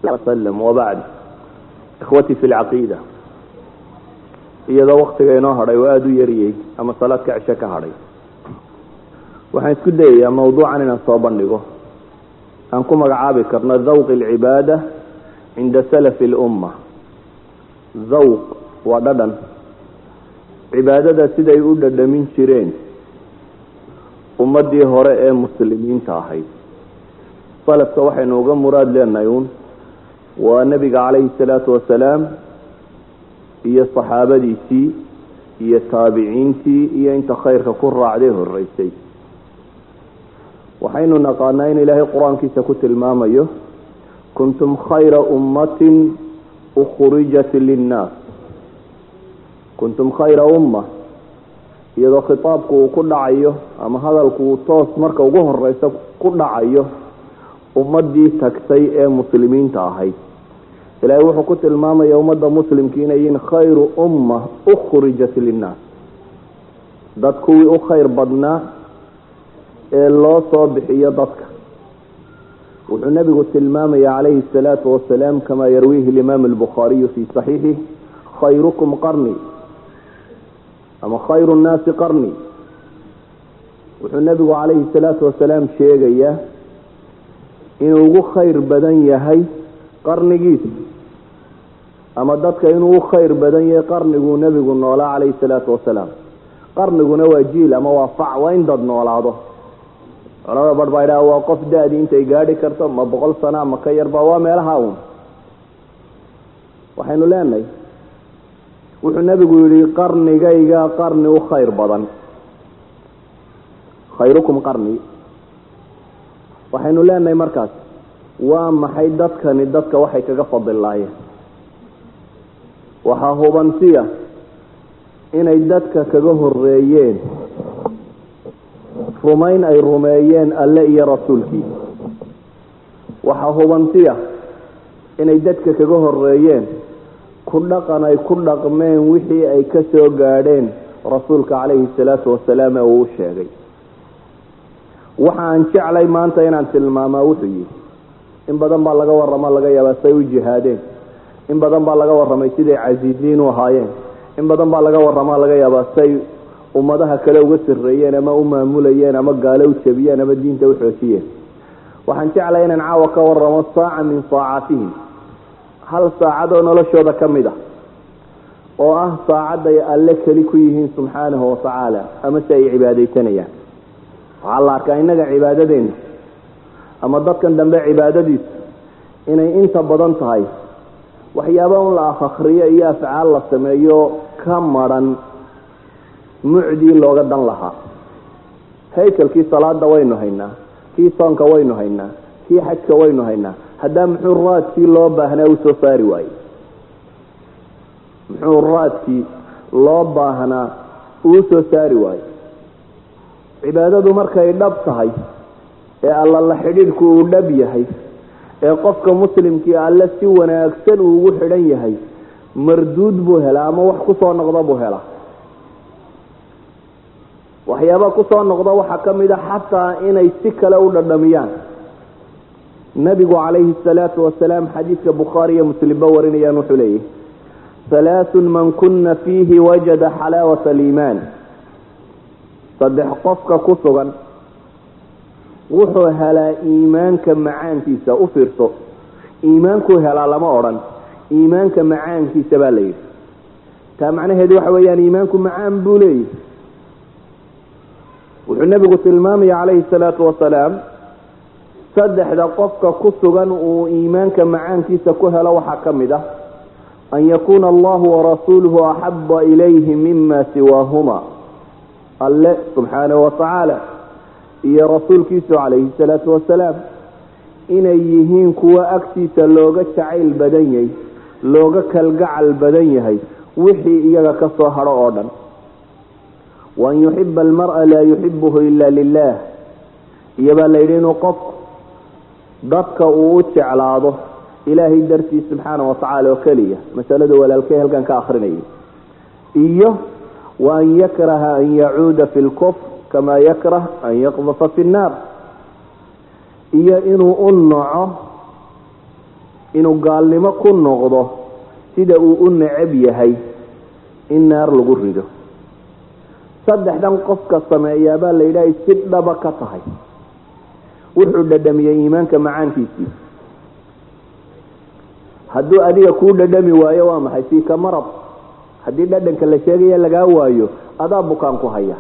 وسلم وبعد إخوتي في العقيدة iyadoo waktiga inoo hadhay oo aada u yariyey ama salaadka cisho ka hadhay waxaan isku dayayaa mawduucan inaan soo bandhigo aan ku magacaabi karno dhawqi alcibaada cinda salafi اlumma dhawq waa dhadhan cibaadada siday u dhadhamin jireen ummadii hore ee muslimiinta ahayd salafka waxaynu uga muraad leenahay uun waa nebiga calayhi salaatu wasalaam iyo saxaabadiisii iyo taabiciintii iyo inta khayrka ku raacday horeysay waxaynu naqaanaa in ilaahay qur-aankiisa ku tilmaamayo kuntum khayra ummatin ukhrijat linnaas kuntum khayra umma iyadoo khitaabku uu ku dhacayo ama hadalku uu toos marka ugu horeysa ku dhacayo ummadii tagtay ee muslimiinta ahayd ilaahay wuxuu ku tilmaamaya ummadda muslimka inay yihiin khayru umma ukhrijat linnaas dad kuwii u khayr badnaa ee loo soo bixiyo dadka wuxuu nebigu tilmaamaya calayhi الsalaatu wasalaam kama yarwiihi اlimaam اlbukhaariyu fi صaxiixih khayrukum qarni ama khayru nnaasi qarni wuxuu nebigu calayhi الsalaatu wasalaam sheegayaa inuu ugu khayr badan yahay qarnigiisa ama dadka inuu u khayr badan yahay qarniguu nebigu noolaa calayhi salaatu wasalaam qarniguna waa jiil ama waa fac waa in dad noolaado culamada bar baa idhaha waa qof da-dii intay gaadhi karto ma boqol sana ma ka yarba waa meelaha un waxaynu leenahay wuxuu nebigu yihi qarnigayga qarni u khayr badan khayrukum qarni waxaynu leenahay markaas waa maxay dadkani dadka waxay kaga fadilaayeen waxaa hubansiya inay dadka kaga horeeyeen rumayn ay rumeeyeen alle iyo rasuulkiisa waxaa hubansiya inay dadka kaga horeeyeen ku dhaqan ay ku dhaqmeen wixii ay ka soo gaadheen rasuulka calayhi salaatu wasalaam ee uu u sheegay waxa aan jeclay maanta inaan tilmaamaa wuxuu yihi in badan baa laga warramo laga yaabaa say u jihaadeen in badan baa laga warramay siday casiiziin u ahaayeen in badan baa laga warramaa laga yaabaa say ummadaha kale uga sarreeyeen ama u maamulayeen ama gaalo u jabiyeen ama diinta u xoojiyeen waxaan jeclay inaan caawa ka warramo saaca min saacatihim hal saacad oo noloshooda ka mid ah oo ah saacadday alle keli ku yihiin subxaanahu watacaala ama si ay cibaadaysanayaan waxaa la arkaa innaga cibaadadeena ama dadkan dambe cibaadadiisu inay inta badan tahay waxyaaba un la afakriyo iyo afcaal la sameeyo ka maran mucdii looga dan lahaa haykalkii salaada waynu haynaa kii soonka waynu haynaa kii xajka waynu haynaa haddaa muxuu raadkii loo baahnaa u soo saari waayey muxuu raadkii loo baahnaa uu soo saari waayey cibaadadu markay dhab tahay ee alla la xidhiidhku uu dhab yahay ee qofka muslimkii alle si wanaagsan uu ugu xidhan yahay marduud buu helaa ama wax kusoo noqda buu helaa waxyaaba kusoo noqda waxaa ka mid a xataa inay si kale u dhadhamiyaan nabigu calayhi salaatu wasalaam xadiidka bukhaari iyo muslimba warinayaan wuxuu leeyahy halaathun man kuna fiihi wajada xalaawata aliimaan saddex qofka ku sugan wuxuu helaa iimaanka macaankiisa u fiirso iimaankuu helaa lama odhan iimaanka macaankiisa baa la yidhi taa macnaheedu waxa weeyaan iimaanku macaan buu leeyahy wuxuu nebigu tilmaamaya calayhi salaatu wasalaam saddexda qofka ku sugan uu iimaanka macaankiisa ku helo waxaa ka mid ah an yakuuna allahu warasuuluhu axaba ilayhi mima siwaahuma alle subxaanahu watacaala iyo rasuulkiisu calayhi salaatu wasalaam inay yihiin kuwa agtiisa looga jacayl badan yahay looga kalgacal badan yahay wixii iyaga ka soo hadho oo dhan waan yuxiba almara laa yuxibuhu ila lilah iyobaa la yidhi inuu qofku dadka uu u jeclaado ilaahay dartiis subxaana watacaala oo keliya masalada walaalkey halkan ka akrinayay iyo wa an yakraha an yacuuda fi lkufr kama yakrah an yaqdafa fi nnaar iyo inuu u naco inuu gaalnimo ku noqdo sida uu u necab yahay in naar lagu rido saddexdan qofka sameeyaabaa la yidhaha si dhaba ka tahay wuxuu dhadhamiyey iimaanka macaankiisii hadduu adiga kuu dhadhami waayo waa maxay siika marad haddii dhadhanka la sheegaya lagaa waayo adaa bukaan ku haya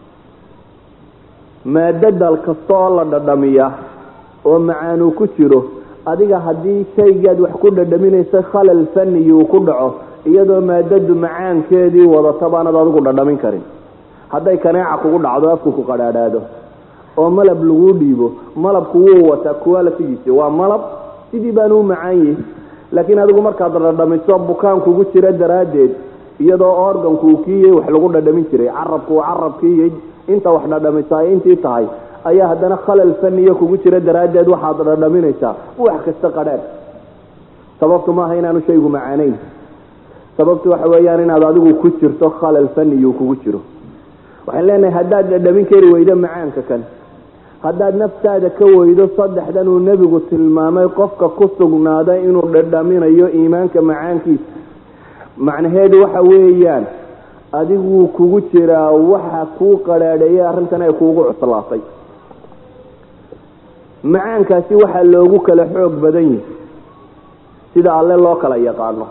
maadadal kasta oo la dhadhamiya oo macaanuu ku jiro adiga haddii shaygaad wax ku dhadhaminaysa khalal faniyi uu ku dhaco iyadoo maadadu macaankeedii wadata baanad adigu dhadhamin karin hadday kaneeca kugu dhacdo afku ku qadhaadhaado oo malab laguu dhiibo malabku wuu wataa kuwaalatigiisi waa malab sidii baanu u macaan yihi laakiin adigu markaad dhadhamiso bukaan kugu jira daraaddeed iyadoo organku uu kiiyey wax lagu dhadhamin jiray carabku uu carabkiiyey inta wax dhadhamisa ay intii tahay ayaa haddana khalal faniyo kugu jira daraaddeed waxaad dhadhaminaysaa wax kasta qadhaadh sababtu maaha inaanu shaygu macaanayn sababtu waxa weeyaan inaad adigu ku jirto khalal faniyu kugu jiro waxaan leenahay haddaad dhadhamin kari weydo macaanka kan haddaad naftaada ka weydo saddexdan uu nebigu tilmaamay qofka ku sugnaaday inuu dhadhaminayo iimaanka macaankiisa macnaheedu waxa weeyaan adiguu kugu jiraa waxa kuu qadhaadheeyay arrintan ay kuugu cuslaatay macaankaasi waxaa loogu kala xoog badan yihi sida alle loo kala yaqaano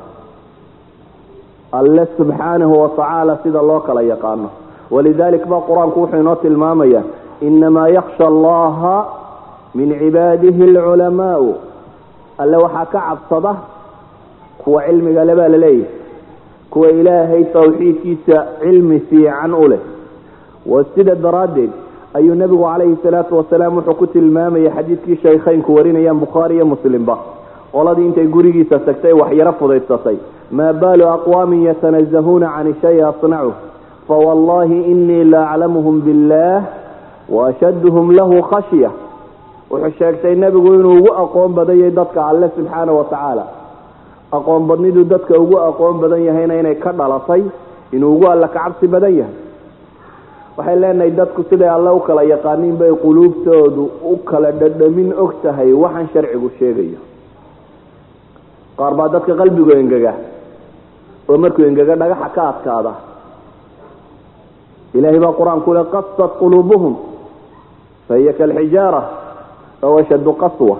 alle subxaanahu watacaala sida loo kala yaqaano walidalik ba qur-aanku wuxuu inoo tilmaamaya inamaa yaksha allaha min cibaadihi alculamaau alle waxaa ka cabsada kuwa cilmiga le baa laleeyahay kuwa ilaahay tawxiidkiisa cilmi fiican u leh wa sida daraaddeed ayuu nebigu calayhi salaatu wasalaam wuxuu ku tilmaamayay xadiidkii shaykhaynku warinayaan bukhaari iyo muslimba qoladii intay gurigiisa tagtay waxyaro fudaysatay maa baalu aqwaamin yatanazahuuna can shay asnacu fawallahi inii la aclamuhum billah waashaduhum lahu khashya wuxuu sheegtay nebigu inuu ugu aqoon badanyay dadka alle subxaana watacaala aqoon badnidu dadka ugu aqoon badan yahayna inay ka dhalatay inuu ugu alla ka cabsi badan yahay waxay leenahay dadku siday alle u kala yaqaaniin bay quluubtoodu u kala dhadhamin og tahay waxaan sharcigu sheegayo qaar baa dadka qalbigu engega oo markuu engega dhagaxa ka adkaada ilahay baa qur-aanku le qasat quluubuhum fahiya kalxijaara aw ashaddu qaswa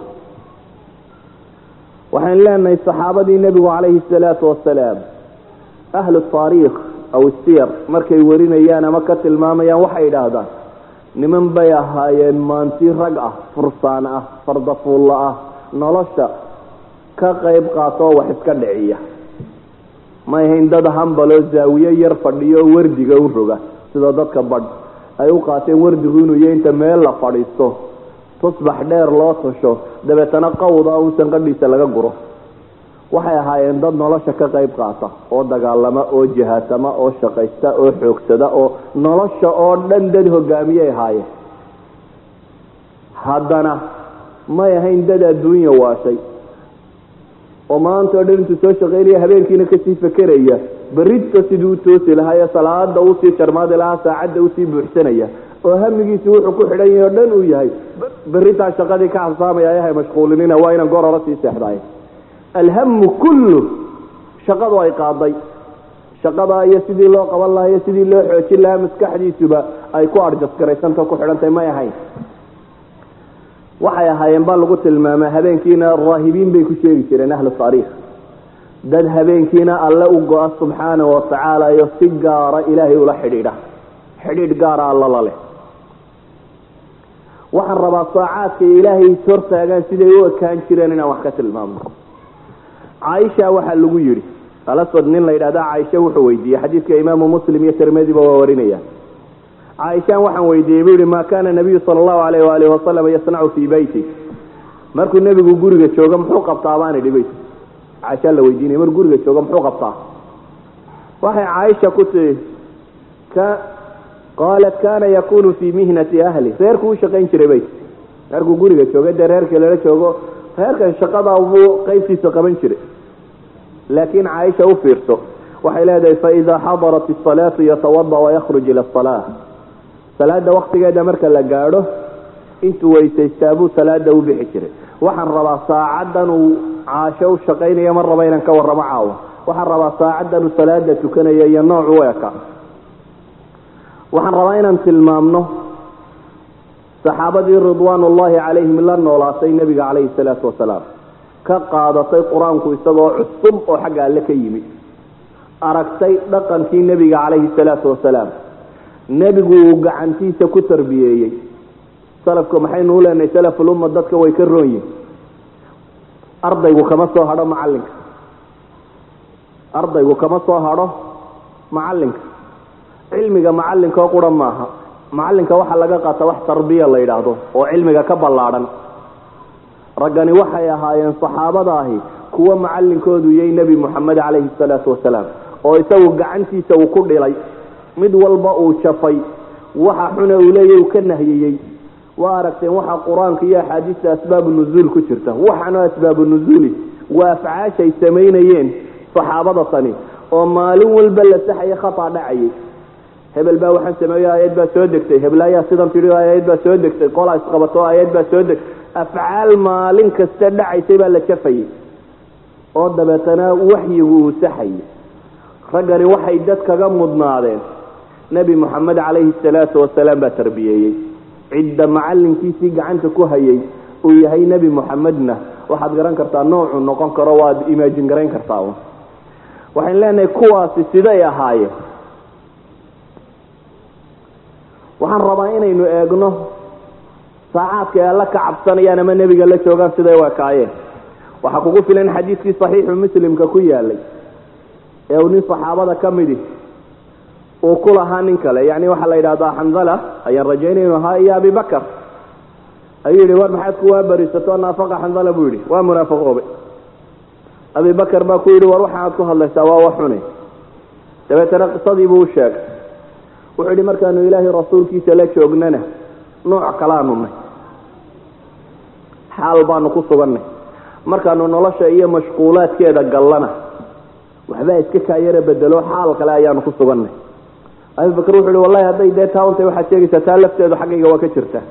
waxaan leenahay saxaabadii nebigu calayhi salaatu wasalaam ahlu taariikh aw siyar markay warinayaan ama ka tilmaamayaan waxay idhaahdaan niman bay ahaayeen maanti rag ah fursaan ah fardafuulla ah nolosha ka qayb qaatoo wax iska dhiciya may ahayn dad hambaloo zaawiye yar fadhiyo wardiga u roga sida dadka badh ay u qaateen wardigu inuu iyo inta meel la fadhiisto tusbax dheer loo tasho dabeetana qawda un sanqadhiisa laga guro waxay ahaayeen dad nolosha ka qayb qaata oo dagaalama oo jihaasama oo shaqaysta oo xoogsada oo nolosha oo dhan dad hogaamiyay ahaayeen haddana may ahayn dad adduunya waashay oo maanta o dhan intuu soo shaqaynaya habeenkiina kasii fekeraya berridka siduu u toosi lahaa ee salaada usii jarmaadi lahaa saacadda usii buuxsanaya oo hamigiisi wuxuu ku xidhan yahay o dhan uu yahay berritaa shaqadii ka xasaamaya ayahay mashquulinina waa inaan goor hore sii seexdaay alhamu kullu shaqadu ay qaaday shaqada iyo sidii loo qaban lahaa iyo sidii loo xoojin lahaa maskaxdiisuba ay ku arjasgaraysanta ku xidhantay may ahayn waxay ahaayeen baa lagu tilmaamaa habeenkiina raahibiin bay ku sheegi jireen ahlu taariikh dad habeenkiina alle u go-a subxaana watacaala iyo si gaara ilaahay ula xidhiidha xidhiidh gaara alla la leh waxaan rabaa saacaadka ilaahay hortaagaan siday u ekaan jireen inaan wax ka tilmaamno caaisha waxaa lagu yidhi alaswad nin la yidhahda caaisha wuxuu weydiiyey xadiidka imaamu muslim iyo tirmidiba waa warinaya caaishaan waxaan weydiiyey buu yihi maa kaana nabiyu sala allahu alayh waalihi wasalam yasnacu fii beyti markuu nebigu guriga joogo muxuu qabtaa baan idhi beyt caaishaa la weydiinaya markuu guriga joogo muxuu qabtaa waxay caaisha ku tii ka qaalat kana yakunu fii mihnati ahli reerku u shaqayn jiray beyt reerkuu guriga jooga dee reerkii lala joogo reerkan shaqada buu qaybtiisa qaban jiray laakiin caaisha u fiirso waxay leedahay faida xadarat isalaatu yatawada wayakhruj ila asala salaada waktigeeda marka la gaadho intuu weysaystaa buu salaada u bixi jiray waxaan rabaa saacaddan uu caasho u shaqaynayo mar raba inaan ka warramo caawa waxaan rabaa saacaddan uu salaada tukanayo iyo nooc u eka waxaan rabaa inaan tilmaamno saxaabadii ridwaan ullaahi calayhim la noolaatay nebiga calayhi salaatu wasalaam ka qaadatay qur-aanku isagoo cusub oo xagga alle ka yimid aragtay dhaqankii nebiga calayhi salaatu wasalaam nebigu uu gacantiisa ku tarbiyeeyey salafka maxaynu u leenahay salafulumma dadka way ka roon yihin ardaygu kama soo hadho macalinka ardaygu kama soo hadho macalinka cilmiga macalinka oo qura maaha macalinka waxaa laga qaata wax tarbiya la yidhaahdo oo cilmiga ka ballaadhan raggani waxay ahaayeen saxaabada ahi kuwa macalinkoodu yay nebi moxamed calayhi salaatu wasalaam oo isagu gacantiisa uu ku dhilay mid walba uu jafay waxa xune uu leeya uu ka nahiyeyey waa aragteen waxa qur-aanka iyo axaadiista asbaabu nuzuul ku jirta waxaana asbaabu nuzuuli waa afcaashay samaynayeen saxaabada tani oo maalin walba la saxaya khata dhacayay hebel baa waxaan sameeyo aayad baa soo degtay hebelaayaa sidan tidhi aayad baa soo degtay qolaa isqabato aayad baa soo degtay afcaal maalin kasta dhacaysay baa la jafayay oo dabeetana waxyigu uu saxayay raggani waxay dad kaga mudnaadeen nebi moxamed calayhi salaatu wasalaam baa tarbiyeeyey cidda macalinkiisii gacanta ku hayay uu yahay nebi moxamedna waxaad garan kartaa noocuu noqon karo waad imaajin garayn kartaa waxayn leenahay kuwaasi siday ahaayeen waxaan rabaa inaynu eegno saacaadka ay alla ka cabsanayaan ama nebiga la joogaan siday u ekaayeen waxaa kugu filan xadiidkii saxiixu muslimka ku yaalay ee uu nin saxaabada ka midi uu ku lahaa nin kale yani waxaa la yidhahdaa xandala ayaan rajaynay inu ahaa iyo abibakar ayuu yihi war maxaad kuwaa barisato naafaqa xandala buu yidhi waa munaafaqoobe abibakar baa ku yidhi war waxaaad ku hadlaysaa waa wax xune dabeetana qisadiibuu u sheegay wuxuu yidhi markaanu ilaahay rasuulkiisa la joognana nooc kalaanu nay xaal baanu ku sugannay markaanu nolosha iyo mashquulaadkeeda gallana waxbaa iska kaayara bedelo xaal kale ayaanu ku sugannay abibakar wuxu uhi wallahi hadday dee taawantay waxaad sheegaysaa taa lafteedu xaggayga waa ka jirtaa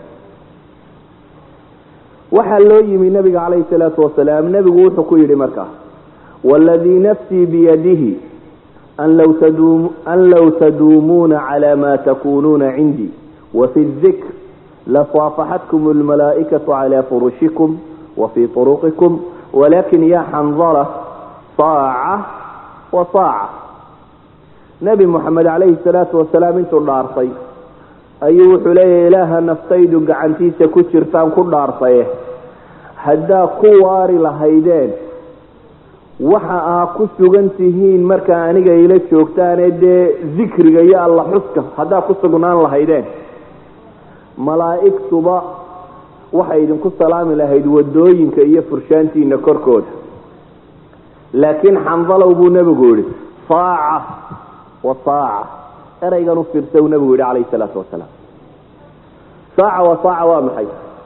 waxaa loo yimi nabiga calayhi salaatu wasalaam nebigu wuxuu ku yidhi markaa waladii nafsii biyadihi an low taduumuuna cala ma takunuuna cindii wafi dikr lasaafaxatkum almalaa'ikatu cala furushikum wafii turuqikum walakin ya xandala saaca wa saaca nebi moxamed calayhi salaatu wasalaam intuu dhaartay ayuu wuxuu leeyahy ilaaha naftaydu gacantiisa ku jirtaan ku dhaartaye haddaa ku waari lahaydeen waxa aa ku sugan tihiin markaa aniga ila joogtaane dee dikriga iyo alla xuska haddaa ku sugnaan lahaydeen malaa'igtuba waxay idinku salaami lahayd wadooyinka iyo furshaantiina korkooda laakiin xandalow buu nebigu yihi saaca wa saaca eraygan u fiirsa uu nebigu yihi calayhi salaatu wasalaam saaca wa saaca waa maxay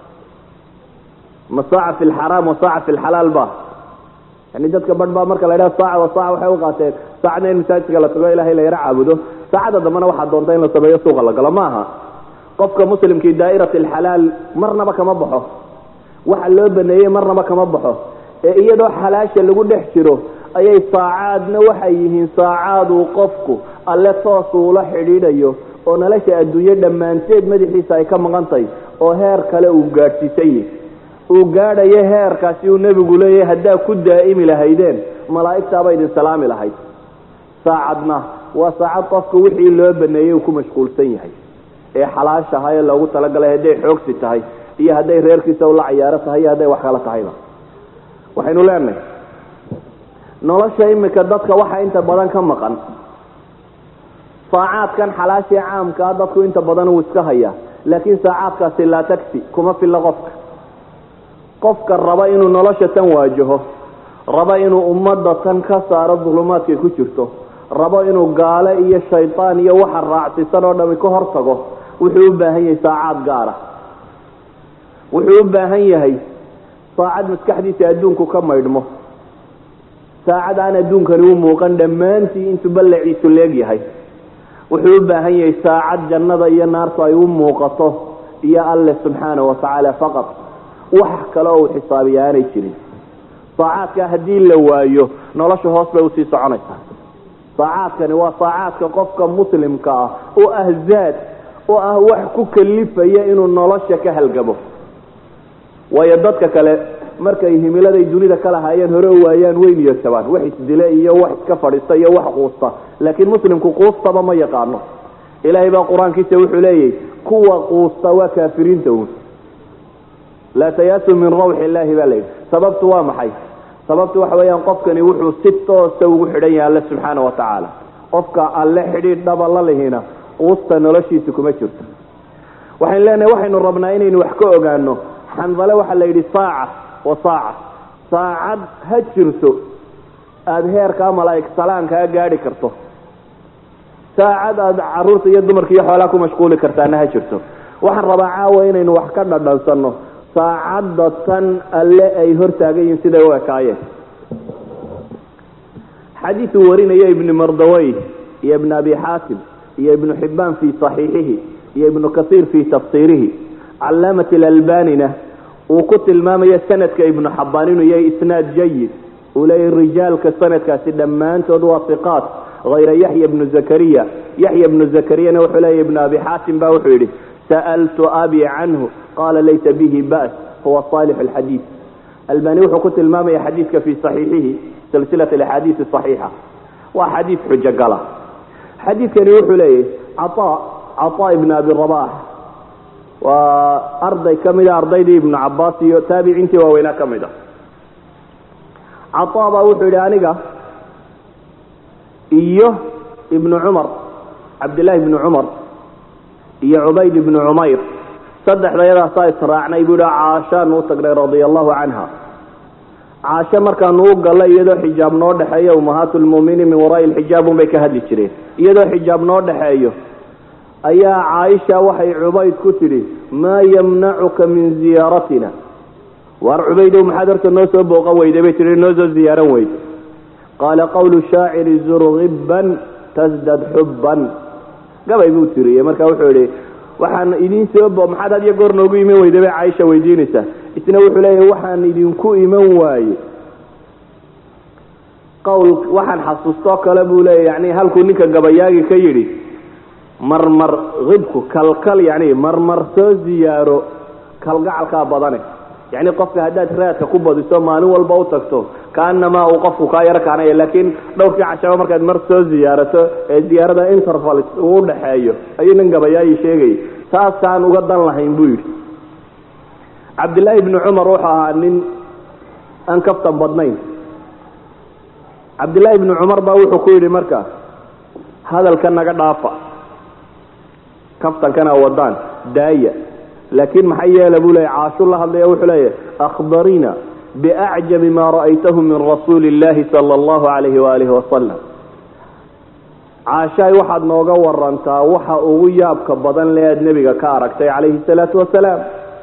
ma saaca fi lxaraam wa saaca fi lxalaal ba yani dadka badh baa marka la ydhaha saaca wa saaca waxay u qaateen saacadna in masaajidka la tago ilahay la yaro caabudo saacadda dambena waxaa doonta in la sameeyo suuqa la galo ma aha qofka muslimkii daa'irati alxalaal marnaba kama baxo waxa loo baneeyey marnaba kama baxo ee iyadoo xalaasha lagu dhex jiro ayay saacaadna waxay yihiin saacaad uu qofku alle toos uula xidhiidhayo oo nolosha adduunyo dhammaanteed madaxiisa ay ka maqan tahay oo heer kale uu gaadhsiisan yahi uu gaadhayo heerkaasi uu nebigu leeyahay haddaa ku daa'imi lahaydeen malaa'igtaaba idin salaami lahayd saacadna waa saacad qofka wixii loo baneeyey uu ku mashquulsan yahay ee xalaashaha ee loogu talagalay hadday xoogsi tahay iyo hadday reerkiisa ula cayaaro tahay iyo hadday wax kala tahayba waxaynu leenahay nolosha imika dadka waxa inta badan ka maqan saacaadkan xalaashii caamkaa dadku inta badan uu iska hayaa laakiin saacaadkaasi laa tagsi kuma filla qofka qofka raba inuu nolosha tan waajaho raba inuu ummadda tan ka saaro dulumaadkay ku jirto rabo inuu gaale iyo shaydaan iyo waxa raacsisan oo dhami ka hor tago wuxuu u baahan yahay saacaad gaara wuxuu u baahan yahay saacad maskaxdiisa adduunku ka maydhmo saacad aan adduunkani u muuqan dhammaantii intuu ballaciisu leegyahay wuxuu u baahan yahay saacad jannada iyo naartu ay u muuqato iyo alle subxaana wa tacaala faqad wax kale oo uu xisaabiya aanay jirin saacaadka haddii la waayo nolosha hoos bay usii soconaysaa saacaadkani waa saacaadka qofka muslimka ah oo ah zaad oo ah wax ku kalifaya inuu nolosha ka halgamo waayo dadka kale markay himiladay dunida ka lahaayeen hore u waayaan way niyadjabaan wax isdile iyo wax iska fadhiista iyo wax quusta laakiin muslimku quustaba ma yaqaano ilaahay baa qur-aankiisa wuxuu leeyahy kuwa quusta waa kaafiriinta un laa tayaasu min rawxi illaahi baa layidhi sababtu waa maxay sababtu waxa weeyaan qofkani wuxuu si toosa ugu xidhan yahay alle subxaana wa tacaala qofka alle xidhiidh dhaba la lihina quusta noloshiisa kuma jirto waxaynu leenahay waxaynu rabnaa inaynu wax ka ogaano xandale waxaa la yidhi saaca wa saaca saacad ha jirto aada heerkaa malaa'ig salaankaa gaadhi karto saacad aada caruurta iyo dumarka iyo xoolaa ku mashquuli kartaana ha jirto waxaan rabaa caawa inaynu wax ka dhadhansanno saacadda tan alle ay hortaagan yihiin siday u ekaayeen xadiiuu warinaya ibni mardawey iyo ibn abi xaatim iyo ibnu xibbaan fii saxiixihi iyo ibnu kasiir fii tafsiirihi calaamat alalbanina uu ku tilmaamayo sanadka ibnu xabaan inuu yahay isnaad jayid uu leeyahy rijaalka sanadkaasi dhammaantood waa iqaat hayra yaxya bnu zakariya yaxya bnu zakariyana wuxuu leeyahy ibnu abi xaatim ba wuxuu yidhi sa'altu abi canhu qala laysa bihi ba's huwa saalix alxadiid albani wuxuu ku tilmaamaya xadiidka fii saxiixihi silsilat axaadiisi saxiixa waa xadiid xujo gala xadiidkani wuxuu leeyahy caa cataa ibn abi rabax waa arday ka mida ardaydii ibnu cabaas iyo taabiciintii waaweynaa ka mid a cataa baa wuxuu yidhi aniga iyo ibnu cumar cabdillahi ibnu cumar iyo cubayd ibnu cumayr saddexdayadaasaa israacnay buu yihi caashaanu u tagnay radia allahu canha caasho markaanu u gallay iyadoo xijaab noo dhexeeyo ummahaatu lmuuminiin min waraa'i lxijaab unbay ka hadli jireen iyadoo xijaab noo dhexeeyo ayaa caaisha waxay cubayd ku tidhi maa yamnacuka min ziyaaratina waar cubaydow maxaad horta noo soo booqan weyday bay tihi noo soo ziyaaran weyday qaala qawlu shaaciri zurgiban tasdad xubban gabay buu tiriyey marka wuxuu yihi waxaan idin soo bo maxaad had iyo goor noogu iman weyday bay caaisha weydiinaysaa isna wuxuu leeyahy waxaan idinku iman waaye qawl waxaan xasuustoo kale buu leeya yani halkuu ninka gabayaagi ka yidhi marmar hibku kalkal yani marmar soo ziyaaro kalgacalkaa badane yani qofka haddaad raadka ku badiso maalin walba u tagto kaanamaa uu qofku kaa yaro kaanaya laakiin dhowrkii cashaba markaad mar soo ziyaarato ee ziyaarada interval uu dhexeeyo ayuu nin gabayaayi sheegayay saasaan uga dan lahayn buu yidhi cabdillaahi ibni cumar wuxuu ahaa nin aan kaftan badnayn cabdillaahi ibni cumar baa wuxuu ku yidhi marka hadalka naga dhaafa kaftankana wadaan daaya laakiin maxay yeela buu leeya caashu la hadlaya wuxuu leeyahy akhbarina biacjabi ma ra'aytahu min rasuuli illahi sala allahu calayhi waalihi wasalam caashaay waxaad nooga warantaa waxa ugu yaabka badan le aad nebiga ka aragtay calayhi salaatu wasalaam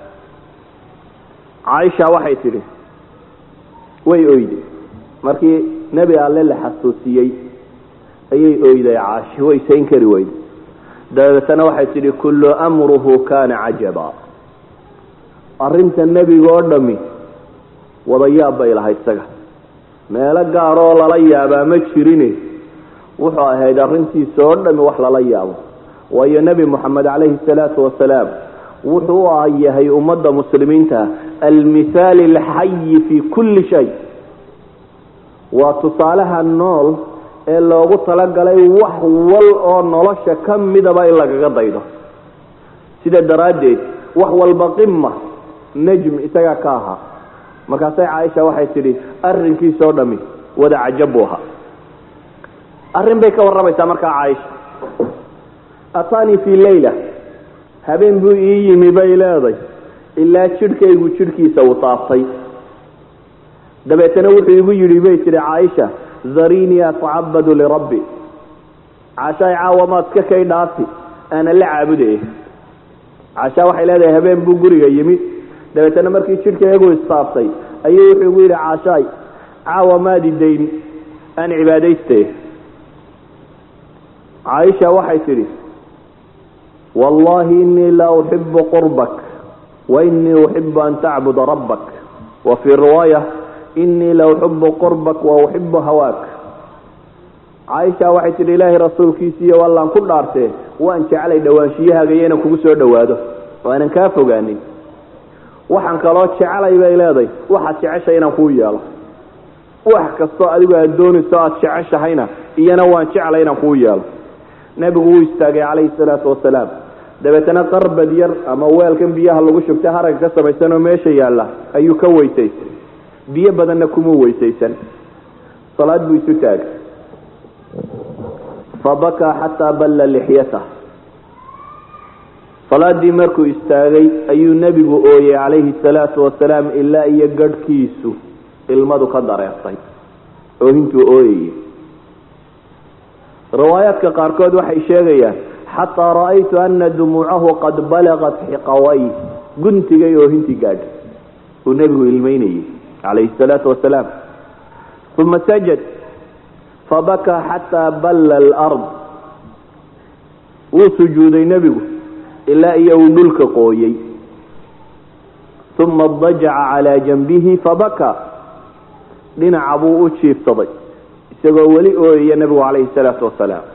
caaisha waxay tidhi way oyday markii nebi alle la xasuusiyey ayay oyday caashi way sayn kari weyday dabeetana waxay tidhi kullu amruhu kana cajaba arrinta nebiga oo dhami wada yaab bay lahay isaga meelo gaaroo lala yaabaa ma jirine wuxuu ahayd arrintiisa oo dhami wax lala yaabo waayo nebi moxamed calayhi salaatu wasalaam wuxuu u yahay ummadda muslimiinta almithaali alxayi fi kulli shay waa tusaalaha nool ee loogu talagalay wax wal oo nolosha ka midaba in lagaga daydo sida daraaddeed wax walba qima najm isagaa ka ahaa markaasay caaisha waxay tidhi arrinkiisoo dhami wada cajab buu ahaa arrin bay ka warramaysaa markaa caaisha ataanii fii leyla habeen buu ii yimi bay leeday ilaa jidhkaygu jidhkiisa uu taaftay dabeetana wuxuu igu yidhi bay tidhi caaisha darinii atacabadu lirabbi caashaay caawa maad ka kay dhaafi aana la caabudaya caashaa waxay leedahay habeen buu guriga yimi dabeetana markii jidhkaygu istaaftay ayuu wuxuu igu yidhi caashaay caawa maadi dayn aan cibaadaystay caaisha waxay tidhi wallahi inii la uxibu qurbak wainii uxibu an tacbuda rabbak wa fii riwaaya inii la uxibu qurbak wa uxibu hawaak caaisha waxay tidhi ilaahay rasuulkiisiiyo wallaan ku dhaartee waan jeclay dhawaanshiyahaaga iyo inaan kugu soo dhowaado oo aanan kaa fogaanin waxaan kaloo jecelay bay leedahay waxaad jeceshay inaan kuu yeelo wax kastoo adigu aad doonayso aada jeceshahayna iyana waan jeclay inaan kuu yeelo nebigu wuu istaagay calayhi salaatu wasalaam dabeetana qarbad yar ama weelkan biyaha lagu shubtay haragga ka samaysanoo meesha yaalla ayuu ka weysaystay biyo badanna kuma weysaysan salaad buu isu taagay fabakaa xataa balla lixyatah salaadii markuu istaagay ayuu nebigu ooyey calayhi salaatu wasalaam ilaa iyo gadhkiisu ilmadu ka dareertay oohintuu ooyayay riwaayaadka qaarkood waxay sheegayaan xataa ra'aytu ana dumuucahu qad balagat xiqaway guntigay oohintii gaadhay uu nebigu ilmeynayay calayhi salaatu wasalaam uma sajad fabakaa xataa balla alard wuu sujuuday nebigu ilaa iyo uu dhulka qooyey uma dajaca calaa janbihi fabakaa dhinaca buu u jiifsaday isagoo weli ooyaya nebigu calayhi salaatu wasalaam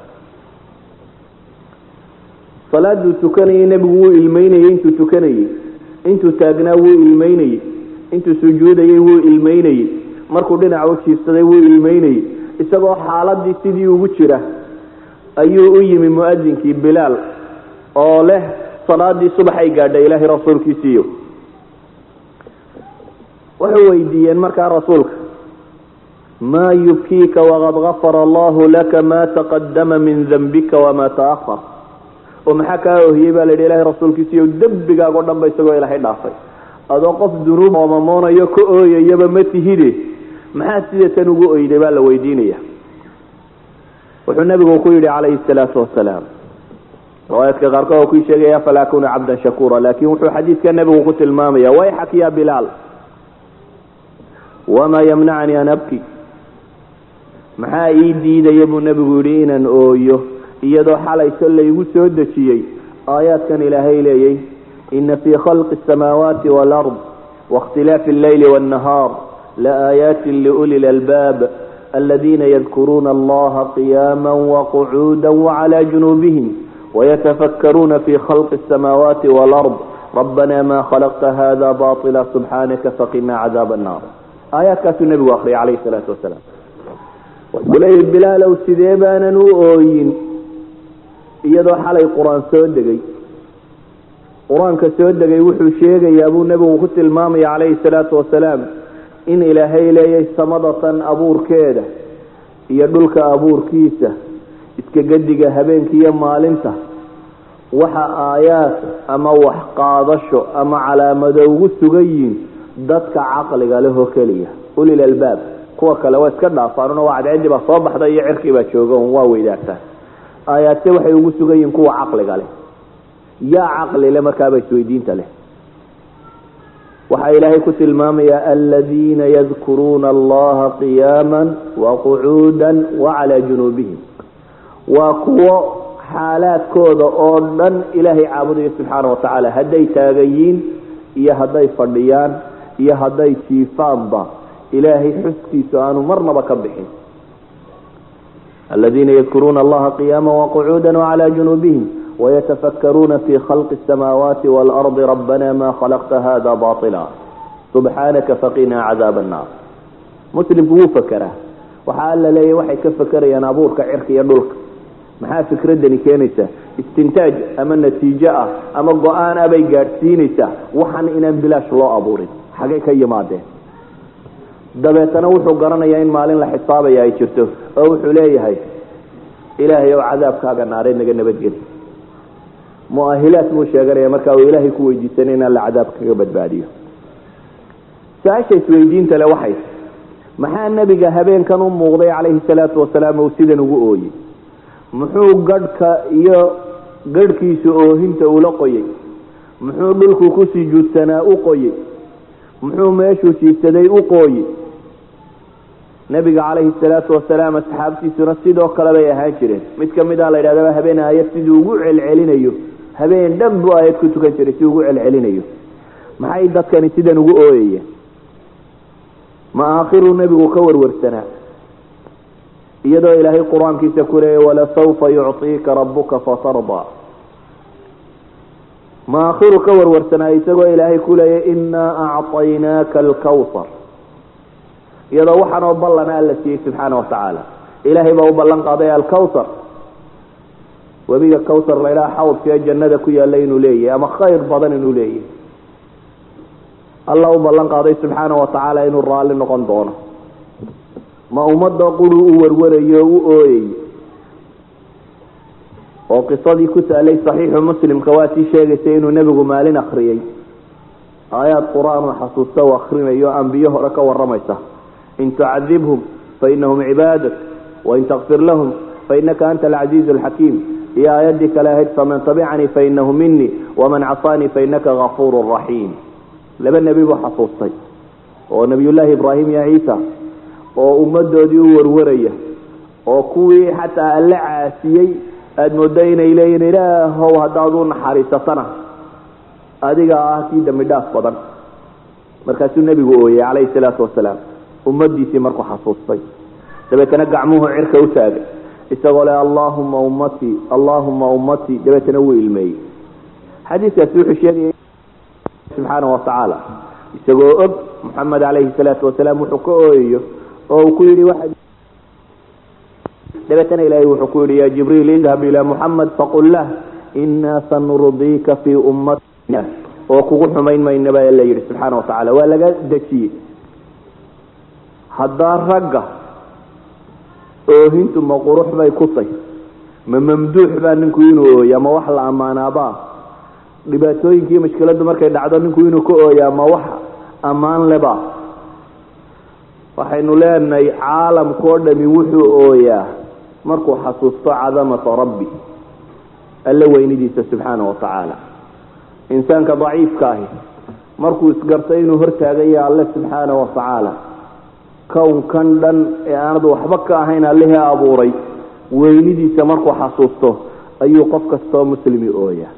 salaaduu tukanayay nebigu wuu ilmeynayey intuu tukanayey intuu taagnaa wuu ilmeynayey intuu sujuudayey wuu ilmeynayey markuu dhinaca u jiifsaday wuu ilmeynayey isagoo xaaladii sidii ugu jira ayuu u yimi muadinkii bilaal oo leh salaadii subaxay gaadhay ilaahay rasuulkiisiiyo waxay weydiiyeen markaa rasuulka maa yubkiika waqad gafara allahu laka ma taqadama min dambika wamaa taahar oo maxaa kaa ohiyey baa la yidhi ilahay rasuulkiisiiyo dembigaago dhan ba isagoo ilaahay dhaafay adoo qof dunuub oomamoonayo ka ooyayaba ma tihide maxaa sida tan ugu oyday baa la weydiinaya wuxuu nabigu ku yidhi calayhi salaatu wasalaam riwaayaadka qaarkood oo ku sheegaya falaa kuna cabdan shakuura laakin wuxuu xadiidka nabigu ku tilmaamaya wayxak ya bilaal wamaa yamnacanii an abki maxaa ii diidaya buu nebigu yidhi inaan ooyo iyadoo xalayso laygu soo dejiyey aayaadkan ilaahay leeyay ina fii khalqi asamaawaati waalard waاkhtilaafi alleyli waاnnahaar laaayaati liuli lalbaab aladiina yadkuruuna allaha qiyaama waqcuuda wacalى junuubihim wayatafakkaruuna fi khalqi asamaawaati waalard rabbana ma khalaqta hada baطila subxaanaka faqinaa cadaab annaar aayaadkaasuu nebigu akriyay calayhi salaatu wasalaam wuxuu leeyahy bilaalow sidee baanan u ooyin iyadoo xalay qur-aan soo degay qur-aanka soo degay wuxuu sheegayaa buu nebigu ku tilmaamaya calayhi salaatu wasalaam in ilaahay leeyahay samadatan abuurkeeda iyo dhulka abuurkiisa iska gediga habeenka iyo maalinta waxa aayaad ama wax qaadasho ama calaamado ugu sugan yihiin dadka caqliga lehoo keliya ulil albaab kuwa kale waa iska dhaafaanuna waa cadceedii baa soo baxda iyo cirkii baa jooga un waa weydaartaan aayaadse waxay ugu sugan yihiin kuwa caqliga leh yaa caqli le markaaba isweydiinta leh waxaa ilaahay ku tilmaamaya aladiina yadkuruuna allaha qiyaama waqucuuda wacalaa junuubihim waa kuwo xaalaadkooda oo dhan ilaahay caabudaya subxaana watacaala hadday taagayiin iyo hadday fadhiyaan iyo hadday jiifaanba ilaahay xuskiisu aanu marnaba ka bixin aladiina yadkuruuna allaha qiyaama waqucuuda wacalaa junuubihim wayatafakkaruuna fi khalqi asamaawaati waalardi rabbana ma khalaqta hada baila subxaanaka faqinaa cadaab annaar muslimku wuu fakeraa waxaa alla leeyahy waxay ka fakerayaan abuurka cirka iyo dhulka maxaa fikradani keenaysaa istintaaj ama natiijo ah ama go-aan ah bay gaadhsiinaysaa waxan inaan bilaash loo abuurin xagay ka yimaadeen dabeetana wuxuu garanayaa in maalin la xisaabaya ay jirto oo wuxuu leeyahay ilaahay ow cadaabkaaga naareed naga nabadgeli muahilaad buu sheeganaya markaa uu ilaahay ku weydiisanay inaan la cadaab kaga badbaadiyo su-aasha isweydiinta le waxay maxaa nebiga habeenkan u muuqday calayhi salaatu wasalaam uu sidan ugu ooyey muxuu gadhka iyo gadhkiisu oohinta ula qoyey muxuu dhulku ku sujuudsanaa u qoyey muxuu meeshuu jiifsaday u qooyey nebiga calayhi salaatu wasalaam asxaabtiisuna sidoo kale bay ahaan jireen mid kamid a la yidhahdaba habeen aayad siduu ugu celcelinayo habeen dhan buu aayad ku tukan jiray si ugu celcelinayo maxay dadkani sidan ugu ooyayeen ma aakhiruu nebigu ka warwarsanaa iyadoo ilaahay qur-aankiisa ku leeyay walasawfa yucطiika rabuka fatardaa ma aakhiru ka warwarsanaa isagoo ilaahay ku leeyay inaa acطaynaaka alkawsar iyadoo waxaanoo ballana alla siiyey subxaana watacaala ilaahay baa u ballan qaaday alkawsar webiga kawsar la ydhaha xawdkaee jannada ku yaalla inuu leeyahay ama khayr badan inuu leeyahay alla u ballan qaaday subxaana watacaala inuu raalli noqon doono ma ummadda quru u warwarayo o u ooyayo oo qisadii ku taalay saxiixu muslimka waa tii sheegaysay inuu nebigu maalin akriyey aayaad qur-aan uu xasuusta u akrinayo ambiyo hore ka waramaysa in tucadibhum fainahum cibaadak wain takfir lahum fainaka anta alcaziizu alxakiim iyo aayaddii kale ahayd faman tabicanii fainahu minii waman casaanii fainaka gafuuru raxiim laba nebi buu xasuustay oo nebiyullaahi ibraahim iyo ciisa oo ummadoodii u warwaraya oo kuwii xataa alle caasiyey aada mooddo inay leeyihin ilaahow haddaad u naxariisatana adiga ah kii dambi dhaaf badan markaasuu nebigu ooyey calayhi salaatu wasalaam ummadiisii markuu xasuustay dabeetana gacmuhu cirka u taagay isagoo le allaahuma ummatii allaahuma ummatii dabeetana wuu ilmeeyey xadiiskaasi wuxuu sheegaya subxaana watacaala isagoo og moxamed calayhi salaatu wasalaam wuxuu ka ooyayo oo uu ku yidhi waxa dabeetana ilaahay wuxuu ku yidhi ya jibriil idhab ilaa muxamed faqul lah inaa sanurdiika fii ummatina oo kugu xumayn mayna baa la yidhi subxaana watacaala waa laga dejiyey haddaa ragga oohintu ma qurux bay ku tay ma mamduux baa ninku inuu ooya ma wax la ammaanaabaa dhibaatooyinkii mashkiladdu markay dhacdo ninku inuu ka ooyaa ma wax ammaan leba waxaynu leenahay caalamkao dhami wuxuu ooyaa markuu xasuusto cadamata rabbi alle weynidiisa subxaana watacaala insaanka daciifka ahi markuu isgartay inuu hortaagaya alle subxaana watacaala kownkan dhan ee aanad waxba ka ahayn allihii abuuray weynidiisa markuu xasuusto ayuu qof kastoo muslimi ooyaa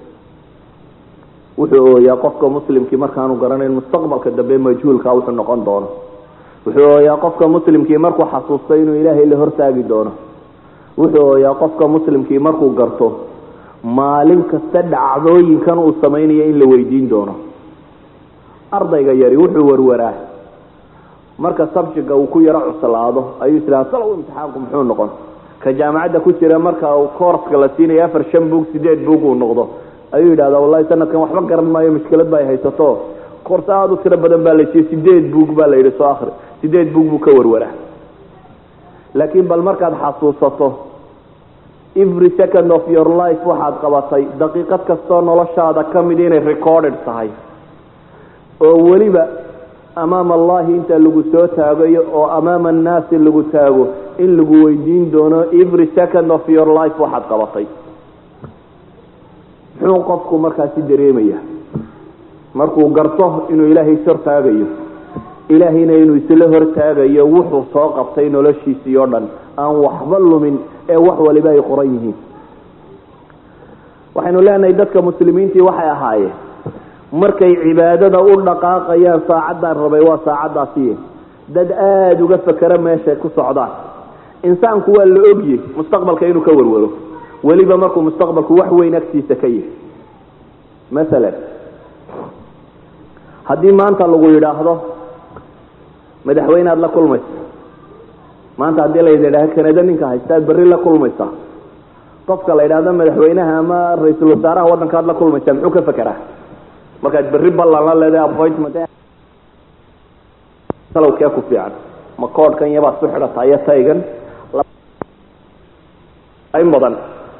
wuxuu ooyaa qofka muslimkii markaanu garanayn mustaqbalka dambe majhuulka wuxuu noqon doono wuxuu ooyaa qofka muslimkii markuu xasuusto inuu ilaahay la hortaagi doono wuxuu ooyaa qofka muslimkii markuu garto maalin kasta dhacdooyinkan uu samaynayo in la weydiin doono ardayga yari wuxuu warwaraa marka sabjiga uu ku yaro cuslaado ayuu islaa salow imtixaanku muxuu noqon ka jaamacadda ku jira marka uu koorska la siinayo afar shan buug sideed buug uu noqdo ayuu yidhahdaa wallahi sanadkan waxba garan maayo mushkilad ba ay haysato koors aada u tiro badan baa la siiyey sideed buug baa la yidhi soo akri sideed buug buu ka warwaraa laakiin bal markaad xasuusato every second of your life waxaad qabatay daqiiqad kastoo noloshaada ka mid inay recorded tahay oo weliba amaama allahi inta lagu soo taagayo oo amaama annaasi lagu taago in lagu weydiin doono every second of your life waxaad qabatay muxuu qofku markaasi dareemaya markuu garto inuu ilaahay is hortaagayo ilaahayna inuu isla hortaagayo wuxuu soo qabtay noloshiisii oo dhan aan waxba lumin ee wax waliba ay qoran yihiin waxaynu leenahay dadka muslimiintii waxay ahaayeen markay cibaadada u dhaqaaqayaan saacaddaan rabay waa saacaddaasiy dad aada uga fakera meeshay ku socdaan insaanku waa la ogye mustaqbalka inuu ka warwaro weliba markuu mustaqbalku wax weyn agtiisa ka yahay masalan haddii maanta lagu yidhaahdo madaxweyne aada la kulmaysa maanta haddii la yidhahdo kanada ninka haysta aad berri la kulmaysaa qofka la yidhaahdo madaxweynaha ama ra-iisul wasaaraha waddanka aad la kulmaysaa muxuu ka fekeraa markaad berri ballan la leedahay appointment salowkee ku fiican ma koodhkan yabaad ku xidhataa iyo taygan in badan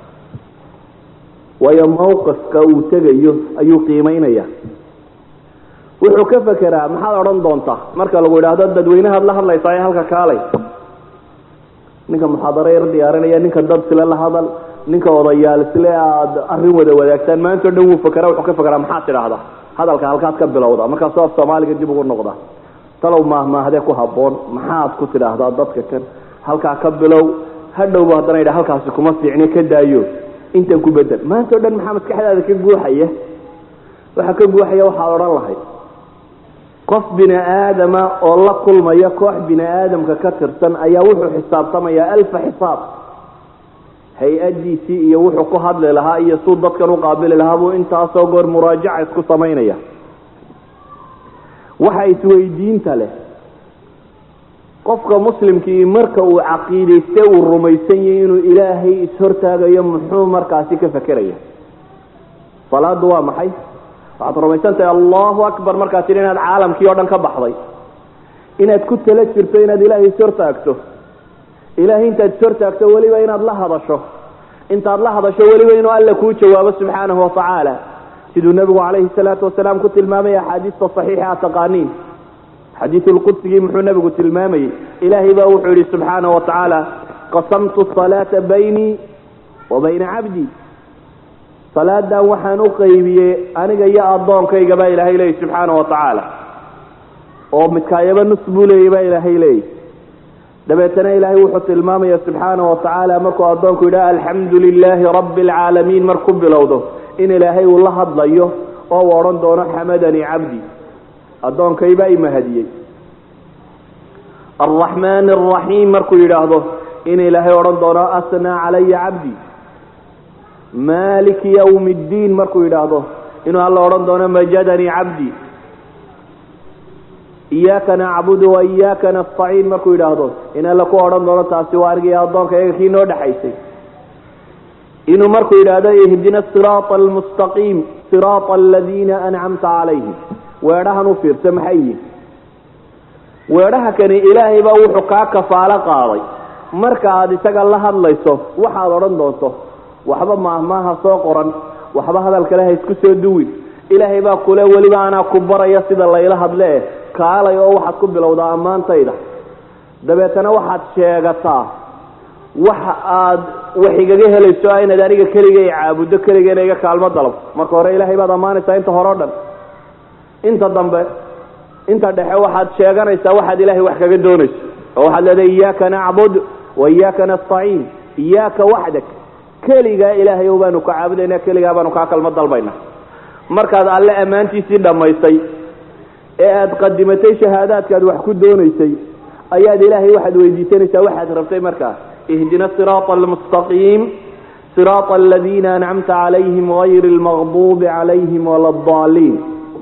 waayo mawqifka uu tegayo ayuu qiimeynaya wuxuu ka fekeraa maxaad odhan doontaa marka lagu yidhaahdo dadweynahaad la hadlaysaa ee halka kaalay ninka muxaadaro yar diyaarinaya ninka dad sile la hadal ninka odayaal sile aada arrin wada wadaagtaan maanta o dhan wuu fakera wuxuu ka fekeraa maxaad tidhaahdaa hadalka halkaad ka bilowda markaasoo af soomaaliga dib ugu noqda talow maahmaahdee ku habboon maxaad ku tidhaahdaa dadka kan halkaa ka bilow hadhowba haddana yidha halkaasi kuma fiicne ka daayo intan ku bedel maanta o dhan maxaa maskaxdaada ka guuxaya waxaa ka guuxaya waxaad odhan lahayd qof bini aadama oo la kulmaya koox bini aadamka ka tirsan ayaa wuxuu xisaabtamayaa alfa xisaab hay-adiisii iyo wuxuu ku hadli lahaa iyo suu dadkan uqaabili lahaa buu intaasoo goor muraajaca isku samaynaya waxa isweydiinta leh qofka muslimkii marka uu caqiidayste uu rumaysan yahay inuu ilaahay ishortaagayo muxuu markaasi ka fekeraya salaadu waa maxay waxaad rumaysan tahay allahu akbar markaad tidhi inaad caalamkii o dhan ka baxday inaad ku tala jirto inaad ilaahay ishortaagto ilaahay intaad ishortaagto weliba inaad la hadasho intaad la hadasho weliba inuu alla kuu jawaabo subxaanahu watacaala siduu nebigu calayhi salaatu wasalaam ku tilmaamay axaadiista saxiixa aad taqaaniin xadiidu lqudsigii muxuu nebigu tilmaamayey ilaahay baa wuxuu yihi subxaanahu watacaala qasamtu salaata baynii wa bayna cabdii salaadan waxaan u qaybiyey aniga iyo addoonkayga baa ilaahay leeyay subxaana wa tacaala oo midkaayaba nus buu leeyay baa ilaahay leeyay dabeetana ilaahay wuxuu tilmaamaya subxaana wa tacaala markuu addoonku yidhaha alxamdu lilaahi rabbi alcaalamiin marku bilowdo in ilaahay uu la hadlayo oo uu odhan doono xamadanii cabdi addoonkaybaa imahadiyey alraxmaan alraxiim markuu yidhaahdo in ilaahay odhan doono asnaa calaya cabdi maliki ywmi ddiin markuu yidhaahdo inuu alla odhan doono majadanii cabdi iyaaka nacbudu wa iyaaka nastaciin markuu yidhaahdo in alla ku odhan doono taasi waa arigii addoonka iyaga kii noo dhexaysay inuu markuu yidhaahdo ihdina siraata almustaqiim siraata aladiina ancamta calayhim weedhahan u fiirsa maxay yihin weedhaha kani ilaahay baa wuxuu kaa kafaalo qaaday marka aada isaga la hadlayso waxaad odhan doonto waxba maahmaaha soo qoran waxba hadal kale ha isku soo duwin ilaahay baa kule weliba anaa ku baraya sida layla hadle kaalay oo waxaad ku bilowdaa ammaantayda dabeetana waxaad sheegataa waxa aad wax igaga helayso ah inaad aniga keliga i caabuddo keligeena iga kaalmo dalab marka hore ilaahay baad ammaanaysaa inta hore o dhan inta dambe inta dhexe waxaad sheeganaysaa waxaad ilaahay wax kaga doonayso oo waxaad leedahay iyaaka nacbud wa iyaaka nastaciin iyaaka waxdak keligaa ilaahay o baanu ka caabudayna keligaa baanu kaa kalmo dalbayna markaad alle ammaantiisii dhammaysay ee aada qadimatay shahaadaadkaad wax ku doonaysay ayaad ilaahay waxaad weydiisanaysaa waxaad rabtay markaa ihdina siraata almustaqiim siraata aladiina ancamta calayhim gayri lmaqduubi calayhim wala daaliin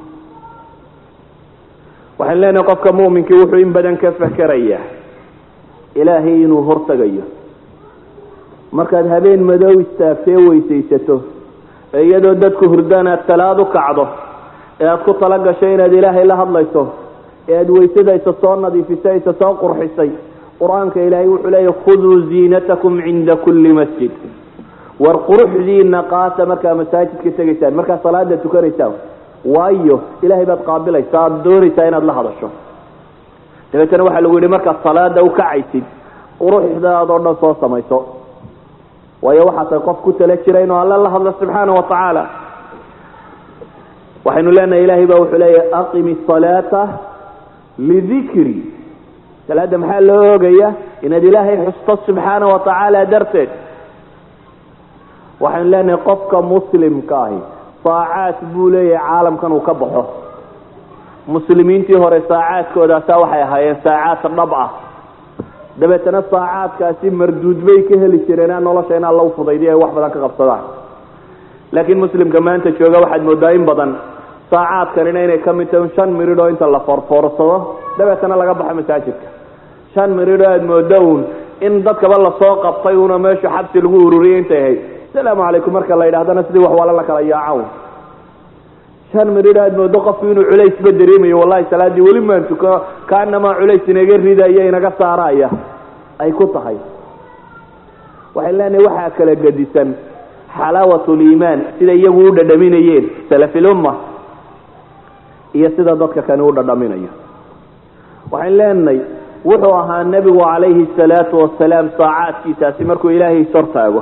waxaan leenahay qofka mu'minkii wuxuu in badan ka fakerayaa ilaahay inuu hortagayo markaad habeen madow istaagtee weysaysato ee iyadoo dadku hurdaan aad talaad u kacdo ee aad ku tala gashay inaad ilaahay la hadlayso ee aad weysadaysa soo nadiifisay isa soo qurxisay qur-aanka ilaahay wuxuu leeyahy khuduu ziinatakum cinda kulli masjid war quruxdiina qaata markaa masaajidka tegaysaan markaa salaada tukanaysaan waayo ilaahay baad qaabilaysaa aada doonaysaa inaad la hadasho dabeetana waxaa lagu yihi markaad salaada u kacaysid quruxdaad oo dhan soo samayso waayo waxaa tahay qof ku tala jira inuu alle la hadlo subxaana wa tacaala waxaynu leenahay ilahay baa wuxuu leeyahy aqimi salaata lidikri salaada maxaa loo oogaya inaad ilaahay xusto subxaana wa tacaala darteed waxaynu leenahay qofka muslimka ahi saacaad buu leeyahay caalamkan uu ka baxo muslimiintii hore saacaadkoodaasaa waxay ahaayeen saacaad dhab ah dabeetana saacaadkaasi marduud bay ka heli jireen nolosha in alla ufudaydiy ay wax badan ka qabsadaan laakiin muslimka maanta jooga waxaad moodaa in badan saacaadkanina inay ka mid tahay shan miridh oo inta la foorfoorsado dabeetana laga baxo masaajidka shan miridh oo aada moodo uun in dadkaba lasoo qabtay una meeshu xabsi lagu ururiyay intay ahayd asalaamu calaykum marka la yidhahdana sidii wax waala la kala yaacan shan miridh aad moodo qofku inuu culaysba dareemayo wallahi salaadii weli maan tuko kaanamaa culays inaga ridaya inaga saaraya ay ku tahay waxay leenahay waxaa kala gedisan xalaawat liimaan sida iyagu u dhadhaminayeen salafilumma iyo sida dadka kani u dhadhaminayo waxayn leenahay wuxuu ahaa nebigu calayhi salaatu wasalaam saacaadkiisaasi markuu ilaahay ishortaago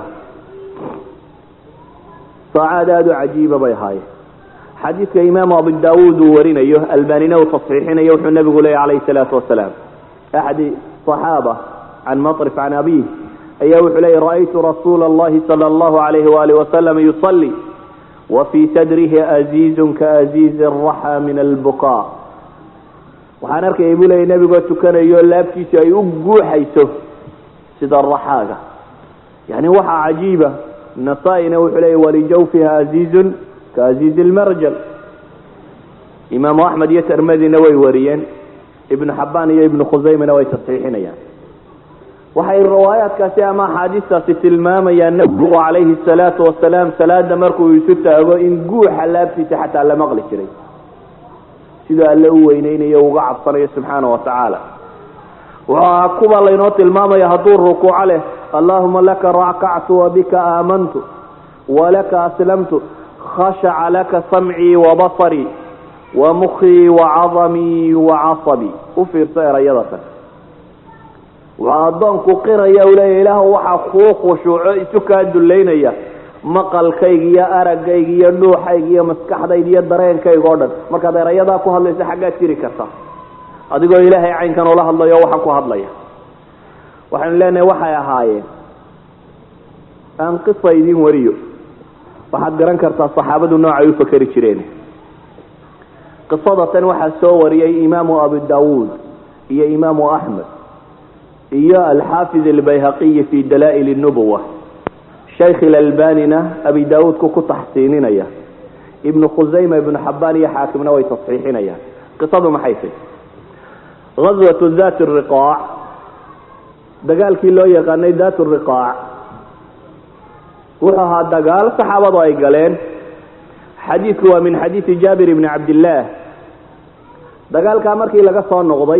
saacaad aada u cajiiba bay ahaayeen xadiidka imaamu abu daawuud uu warinayo albanina uu tasxiixinayo wuxuu nebigu leeyay calayhi salaatu wasalaam axadi صaxaaba can maطrif can abih ayaa wuxuu leeyay ra'aytu rasuula اllahi salى اllahu alayhi waalih wasalam yuصlي wafii sadrihi aziizu kaaziizi الraxa min albukaa waxaan arkayay buu leeyay nebigoo tukanayo laabtiisu ay u guuxayso sida raxaaga yani waxaa cajiiba nasaa-ina wuxuu leeyay walijawfiha aziizun ka aziizi lmarjal imaamu axmed iyo tirmadina way wariyeen ibnu xabaan iyo ibnu khusaymana way tasxiixinayaan waxay riwaayaadkaasi ama axaadiistaasi tilmaamayaan nabigu calayhi salaatu wasalaam salaada markuu isu taago in guuxa laabtiisa xataa la maqli jiray siduu alle u weyneynayo uga cabsanayo subxaana wa tacaala waxaa kuwa laynoo tilmaamaya hadduu rukuuco leh allahuma laka rakactu wabika aamantu walaka aslamtu khashaca laka samcii wabasarii wamukii wacadamii wacasabii u fiirso erayadatan waa addoonku qiraya u leeya ilaah waxaa kuu khushuuco isu kaa dullaynaya maqalkayga iyo aragayga iyo dhuuxayga iyo maskaxdayda iyo dareenkayga oo dhan markaad erayadaa ku hadlayso xaggaad jiri karta adigoo ilaahay caynkan ula hadlayo waxaan ku hadlaya waxaynu leenahay waxay ahaayeen aan qisa idin wariyo waxaad garan kartaa saxaabadu noocay u fakeri jireen qisada tan waxaa soo wariyay imaamu abu dawuud iyo imaamu axmed iyo alxaafid albayhaqiyi fi dalaa'il nubuwa shaykh ilalbanina abi daawuudku ku taxsiininaya ibnu khusayma ibnu xabaan iyo xaakimna way tasxiixinayaan qisadu maxay tahy gazwatu dat riqaac dagaalkii loo yaqaanay dat riqaac wuxuu ahaa dagaal saxaabadu ay galeen xadiidku waa min xadiidi jaabir ibni cabdillaah dagaalkaa markii laga soo noqday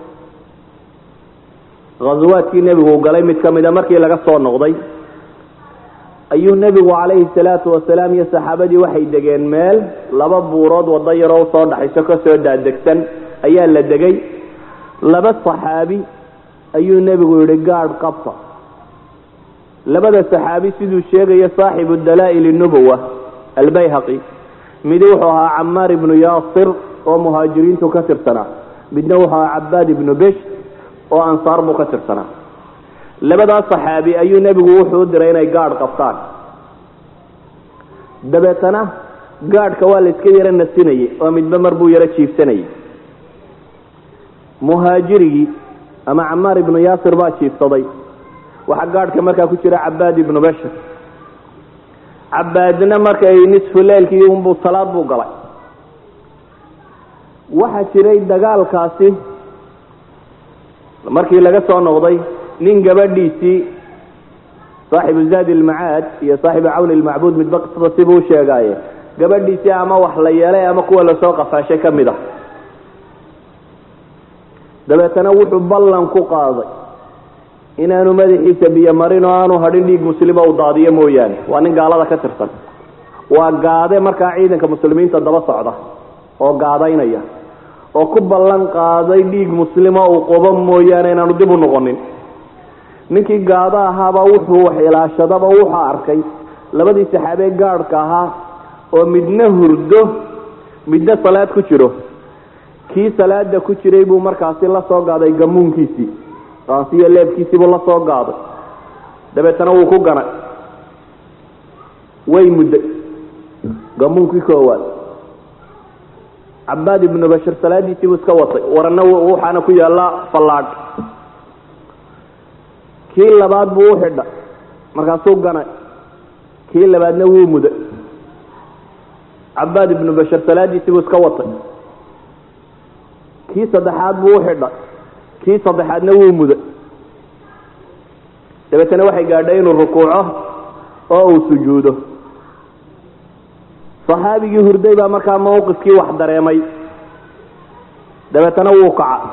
ghaswaadkii nebigu galay mid ka mida markii laga soo noqday ayuu nebigu calayhi salaatu wasalaam iyo saxaabadii waxay degeen meel laba buurood waddo yaroo usoo dhaxayso kasoo daadegsan ayaa la degay laba saxaabi ayuu nebigu yihi gaadh qabta labada saxaabi siduu sheegayo saaxibu dalaa'il nubuwa albayhaqi midi wuxuu ahaa camaar ibnu yaasir oo muhaajiriintu ka tirsanaa midna wuxuu ahaa cabaad ibnu besh oo ansaar buu ka tirsanaa labadaas saxaabi ayuu nebigu wuxuu u diray inay gaadh qabtaan dabeetana gaadhka waa la iska yaro nasinayay oo midba mar buu yaro jiifsanayay muhaajirigii ama camaar ibnu yaasir baa jiifsaday waxaa gaadhka markaa ku jira cabaad ibnu bashir cabaadna markay nisfu leylkii unbuu salaad buu galay waxaa jiray dagaalkaasi markii laga soo noqday nin gabadhiisii saaxibu zaadi ilmacaad iyo saaxibu cawni ilmacbuud midba qisada sibuu sheegaaye gabadhiisii ama wax la yeelay ama kuwa lasoo qafaashay ka mid ah dabeetana wuxuu ballan ku qaaday inaanu madaxiisa biyo marin oo aanu hadhin dhiig muslima u daadiyo mooyaane waa nin gaalada ka tirsan waa gaade markaa ciidanka muslimiinta daba socda oo gaadaynaya oo ku ballan qaaday dhiig muslima uu qobo mooyaane inaanu dib u noqonin ninkii gaado ahaaba wuxuu wax ilaashadaba wuxuu arkay labadii saxaabee gaadhka ahaa oo midna hurdo midna salaad ku jiro kii salaada ku jiray buu markaasi la soo gaaday gamuunkiisii qaansiyo leebkiisiibuu la soo gaaday dabeetana wuu ku ganay way mudday gamuunkii koowaad cabaad ibnu bashir salaadiisiibuu iska watay warana waxaana ku yaalla fallaadh kii labaad buu u xidha markaasuu ganay kii labaadna wuu muday cabaad ibnu bashir salaadiisiibuu iska watay kii saddexaad buu u xidha kii saddexaadna wuu muday dabeetana waxay gaadhay inuu rukuuco oo uu sujuudo saxaabigii hurday baa markaa mawqifkii wax dareemay dabeetana wuu kaca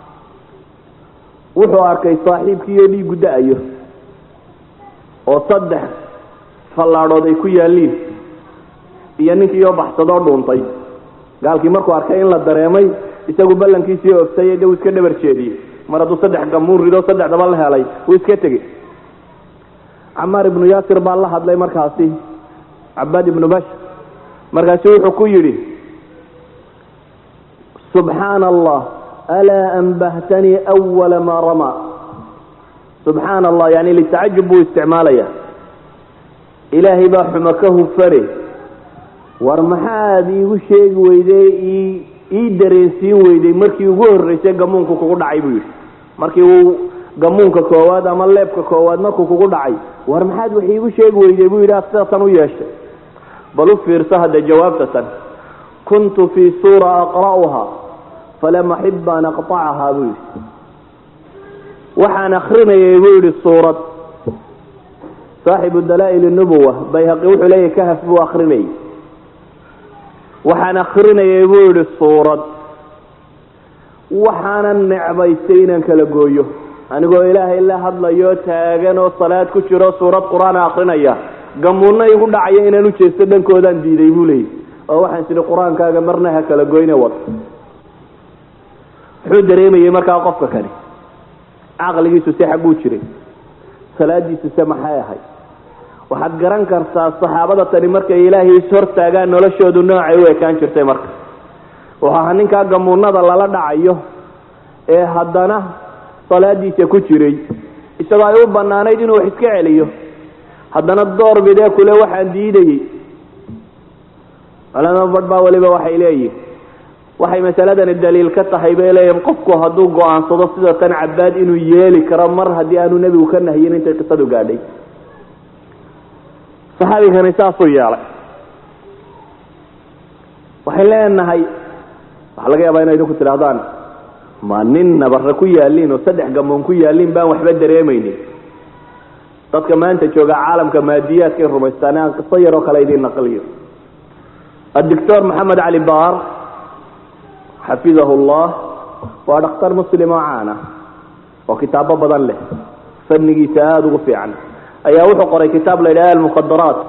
wuxuu arkay saaxiibkiioo dhiigu da-ayo oo saddex fallaadhood ay ku yaalliin iyo ninkiioo baxsadoo dhuuntay gaalkii markuu arkay in la dareemay isagu ballankiisii oftay de uu iska dhabar jeediyey mar hadduu saddex gamuun rido saddexdaba la helay wuu iska tegey camaar ibnu yaasir baa la hadlay markaasi cabaad ibnu bashir markaasu wuxuu ku yidhi subxaana allah alaa anbahtanii awala maa ramaa subxaana allah yani litacajub buu isticmaalaya ilaahay baa xumo ka hufare war maxaad iigu sheegi weyde ii ii dareensiin weyday markii ugu horreysay gamuunku kugu dhacay buu yidhi markii uu gamuunka koowaad ama leebka koowaad markuu kugu dhacay war maxaad wax iigu sheegi weyday buu yidhi ad sidatan u yeeshay bal u fiirso hadda jawaabtatan kuntu fii suura aqra'uha falam axib an aqطacaha buu yidhi waxaan akrinayay buu yidhi suurad saaxibu dalaa'il nubuwa bayhaqi wuxuu leeyahy kahaf buu akrinayay waxaan akrinayay buu yidhi suurad waxaanan necbaystay inaan kala gooyo anigoo ilaahay la hadlayo taagan oo salaad ku jiro suurad qur-aana akrinaya gamuunna igu dhacaya inaan u jeesto dhankoodaan diiday buu leeyay oo waxaan tidhi qur-aankaaga marna ha kala goyne wad muxuu dareemayey markaa qofka kani caqligiisu se xagguu jiray salaadiisu se maxay ahayd waxaad garan kartaa saxaabada tani markay ilaahay ishortaagaan noloshoodu noocay u ekaan jirtay marka wuxuu ahaa ninkaa gamuunada lala dhacayo ee haddana salaadiisa ku jiray isagoo ay u banaanayd inuu wax iska celiyo haddana door bidee kule waxaan diidayey culama badh baa weliba waxay leeyihin waxay masaladani daliil ka tahay bay leeyihin qofku hadduu go-aansado sida tan cabaad inuu yeeli karo mar haddii aanu nebigu ka nahiyin intay qisadu gaadhay saxaabigani saasuu yeelay waxay leenahay waxaa laga yaabaa ina idinku tidhahdaan ma nin nabare ku yaaliin oo saddex gamoon ku yaaliin baan waxba dareemaynin dadka maanta jooga caalamka maadiyaadkay rumaystaan aan qiso yaroo kale idiin naqliyo adoctor maxamed cali baar xafidahu llah waa dhakhtar muslim oo caan ah oo kitaabo badan leh fannigiisa aada ugu fiican ayaa wuxuu qoray kitaab la yidhaha almukhadaraat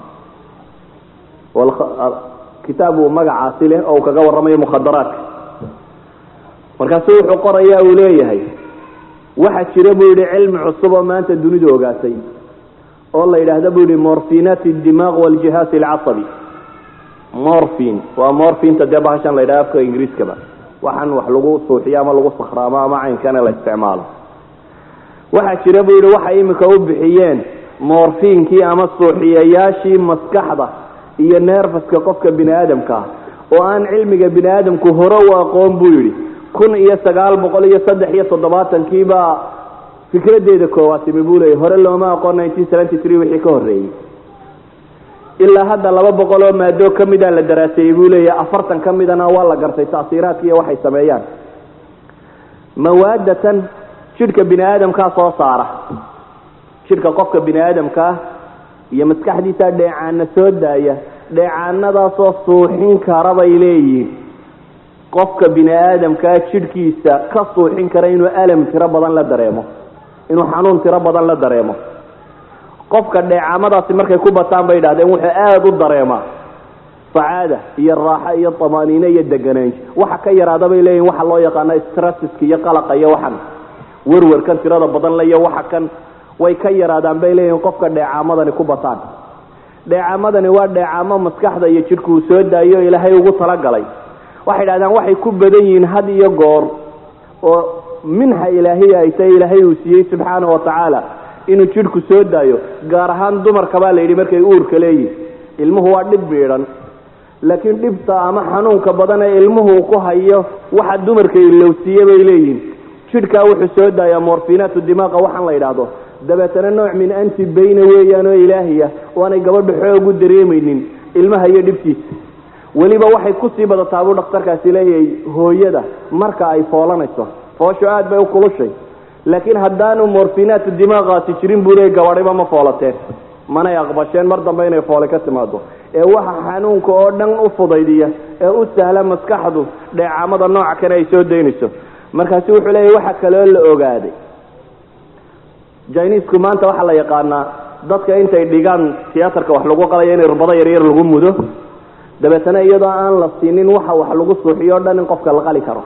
kitaab uu magacaasi leh oo uu kaga warramayo mukhadaraadka markaasu wuxuu qoraya uu leeyahay waxaa jira buu yihi cilmi cusub oo maanta dunidu ogaatay oo la yidhaahda buu yihi morfinat dimaaq waljihaas alcasabi morfin waa morfinta dee bahashan la yidhaha afka ingiriiskaba waxaan wax lagu suuxiyo ama lagu sakhraamo ama caynkane la isticmaalo waxaa jira buu yihi waxay imika u bixiyeen morfinkii ama suuxiyayaashii maskaxda iyo neerfaska qofka bini aadamka ah oo aan cilmiga bini aadamku hore u aqoon buu yidhi kun iyo sagaal boqol iyo saddex iyo toddobaatankiibaa fikradeeda koowaad timi buu leeyay hore looma aqoon nineteen seventy three wixii ka horreeyey ilaa hadda laba boqol oo maado ka mida la daraaseeyey buu leeyahy afartan ka midana waa la gartay taasiiraadka iyo waxay sameeyaan mawaadatan jidhka bini aadamkaa soo saara jidhka qofka bini aadamkaa iyo maskaxdiisa dheecaana soo daaya dheecaanadaasoo suuxin kara bay leeyihiin qofka bini aadamkaa jidhkiisa ka suuxin kara inuu alam tiro badan la dareemo inuu xanuun tiro badan la dareemo qofka dheecaamadaasi markay ku bataan bay idhahdeen wuxuu aada u dareemaa sacaada iyo raaxo iyo tamaaniine iyo deganaansho waxa ka yaraada bay leeyihin waxa loo yaqaano strasiska iyo qalaqa iyo waxan werwerkan tirada badan le iyo waxa kan way ka yaraadaan bay leeyihin qofka dheecaamadani ku bataan dheecaamadani waa dheecaamo maskaxda iyo jidhku uu soo daayo ilaahay ugu talagalay waxay dhahdaan waxay ku badan yihiin had iyo goor oo minxa ilaahiya ay tahay ilaahay uu siiyey subxaana wa tacaala inuu jidhku soo daayo gaar ahaan dumarka baa la yidhi markay uurka leeyihin ilmuhu waa dhib biidhan laakiin dhibta ama xanuunka badan ee ilmuhu ku hayo waxa dumarka ilowsiiye bay leeyihin jidhkaa wuxuu soo daayaa morfinaatu dimaaqa waxaan la yidhaahdo dabeetana nooc min anti bayna weeyaan oo ilaahiya oo aanay gabadha xoog u dareemaynin ilmaha iyo dhibkiisa weliba waxay kusii badataa buu dhakhtarkaasi leeyahay hooyada marka ay foolanayso foosho aad bay u kulushay laakiin haddaanu morfinaatu dimaaqaasi jirin buu leeyay gabadhiba ma foolateen manay aqbasheen mar dambe inay foole ka timaado ee waxa xanuunka oo dhan u fudaydiya ee u sahla maskaxdu dheecaamada nooca kane ay soo daynayso markaasi wuxuu leeyahy waxa kaloo la ogaaday jinisku maanta waxaa la yaqaanaa dadka intay dhigaan tiyaatarka wax lagu qalayo in irbado yaryar lagu mudo dabeetana iyadoo aan la siinin waxa wax lagu suuxiyo o dhan in qofka la qali karo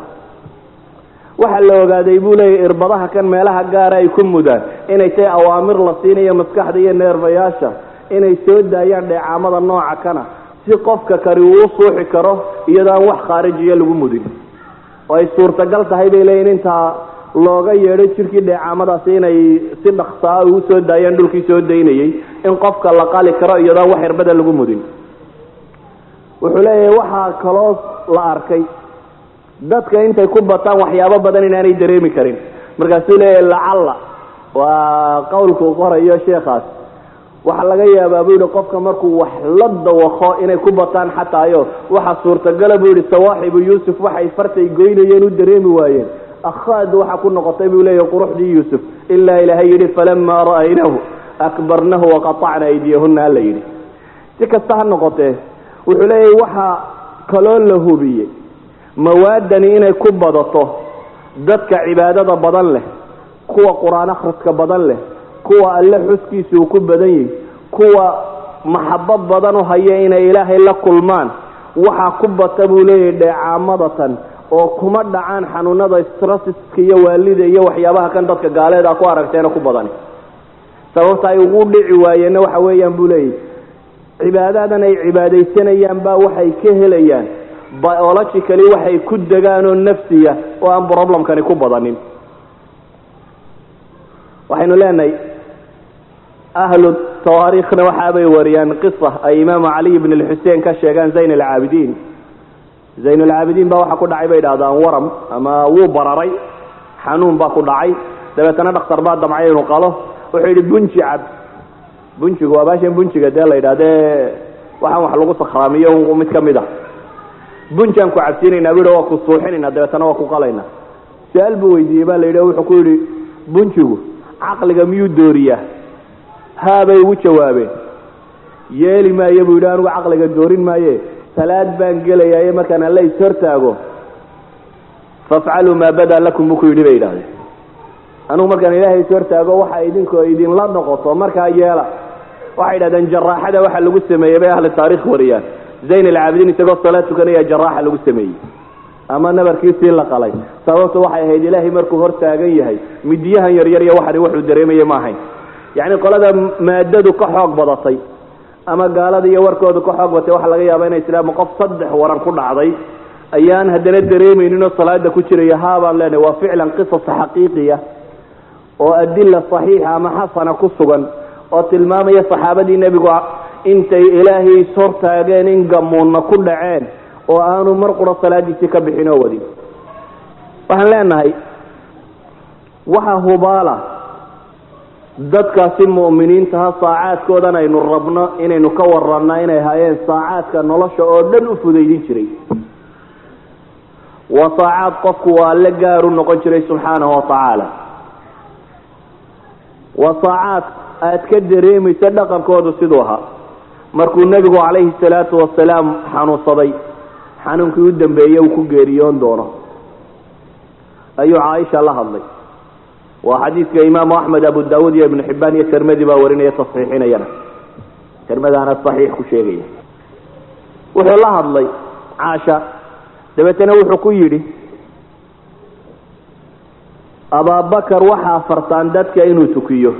waxaa la ogaaday buu leeyahy irbadaha kan meelaha gaara ay ku mudaan inay tahay awaamir la siinayo maskaxda iyo neerbayaasha inay soo daayaan dheecaamada nooca kana si qofka kani uu u suuxi karo iyadoo aan wax khaarijiya lagu mudin oo ay suurtagal tahay bay leeyihin intaa looga yeedho jirkii dheecaamadaasi inay si dhaksaa ugu soo daayaan dhulkii soo daynayay in qofka la qali karo iyadoon wax irbada lagu mudin wuxuu leeyahay waxaa kaloo la arkay dadka intay ku bataan waxyaabo badan inaanay dareemi karin markaasuu leeyahy lacalla waa qowlkuu qorayo sheekhaas waxaa laga yaabaa buu yihi qofka markuu wax la dawaqo inay ku bataan xataayo waxaa suurtagala buu yihi sawaaxibu yuusuf waxay fartay goynayeen u dareemi waayeen akhaad waxa ku noqotay buu leeyahy quruxdii yuusuf ilaa ilaahay yidhi falamaa ra'aynahu akbarnahu waqatacna aydiyahuna alla yidhi si kasta ha noqotee wuxuu leeyahy waxaa kaloo la hubiyey mawaadani inay ku badato dadka cibaadada badan leh kuwa qur-aan akhriska badan leh kuwa alle xuskiisa uu ku badan yahay kuwa maxabo badan u haya inay ilaahay la kulmaan waxaa ku bata buu leeyahay dheecaamadatan oo kuma dhacaan xanuunada strasiska iyo waalida iyo waxyaabaha kan dadka gaaleeda ku aragteena ku badani sababta ay ugu dhici waayeenna waxa weeyaan buu leeyahy cibaadadan ay cibaadaysanayaan baa waxay ka helayaan biologically waxay ku degaan oo nafsiya oo aan problemkani ku badanin waxaynu leenahay ahlu tawaariikhna waxaabay wariyaan qisa ay imaamu caliy ibn lxusein ka sheegaan zayn alcaabidiin zayn alcaabidiin baa waxaa ku dhacay bay idhahdaan waram ama wuu bararay xanuun baa ku dhacay dabeetana dhakhtar baa damcay inuu qalo wuxuu yidhi bunji cab bunjigu waa baashan bunjiga dee la yidhahdee waxaan wax lagu sakhraamiyo mid ka mid a bunjaan ku cabsiinaynaa bu waa ku suuxinayna dabeetana waa ku qalayna su-aal buu weydiiyey baa la yidhi wuxuu ku yidhi bunjigu caqliga miyuu dooriyaa haabay ugu jawaabeen yeeli maayo buu yidhi anigu caqliga doorin maaye salaad baan gelayaye markaan alla is hortaago fafcaluu maa badaa lakum buu ku yidhi bay yidhahdeen anugu markaan ilaahay is hortaago waxa idinkoo idinla noqoto markaa yeela waxay yidhahdeen jaraaxada waxa lagu sameeyey bay ahli taarikh wariyaan zayn alcaabidiin isagoo salaad tukanaya jaraaxa lagu sameeyey ama nabarkiisii la qalay sababtu waxay ahayd ilaahay markuu hor taagan yahay midiyahan yaryar iyo waxani wuxuu dareemaya ma ahayn yacni qolada maadadu ka xoog badatay ama gaalada iyo warkoodu ka xoog batay waxaa laga yaaba inay islaama qof saddex waran ku dhacday ayaan haddana dareemayninoo salaada ku jiraya haabaan leenahay waa ficlan qisas xaqiiqiya oo adila saxiixa ama xasana ku sugan oo tilmaamaya saxaabadii nebigu intay ilaahay ishortaageen in gamuunna ku dhaceen oo aanu mar qura salaadiisii ka bixin oo wadin waxaan leenahay waxa hubaala dadkaasi mu'miniintaha saacaadkoodan aynu rabno inaynu ka waranna inay hayeen saacaadka nolosha oo dhan u fudaydin jiray waa saacaad qofku waa alle gaaru noqon jiray subxaanahu watacaala waa saacaad aad ka dareemaysa dhaqankoodu siduu ahaa markuu nebigu calayhi salaatu wasalaam xanuunsaday xanuunkii u dambeeye uu ku geeriyoon doono ayuu caaisha la hadlay waa xadiidka imaamu axmed abu daawuud iyo ibnu xibaan iyo tirmadi baa warinaya tasxiixinayana tirmadaana saxiix ku sheegaya wuxuu la hadlay caasha dabeetana wuxuu ku yidhi abaabakar waxaa fartaan dadka inuu tukiyo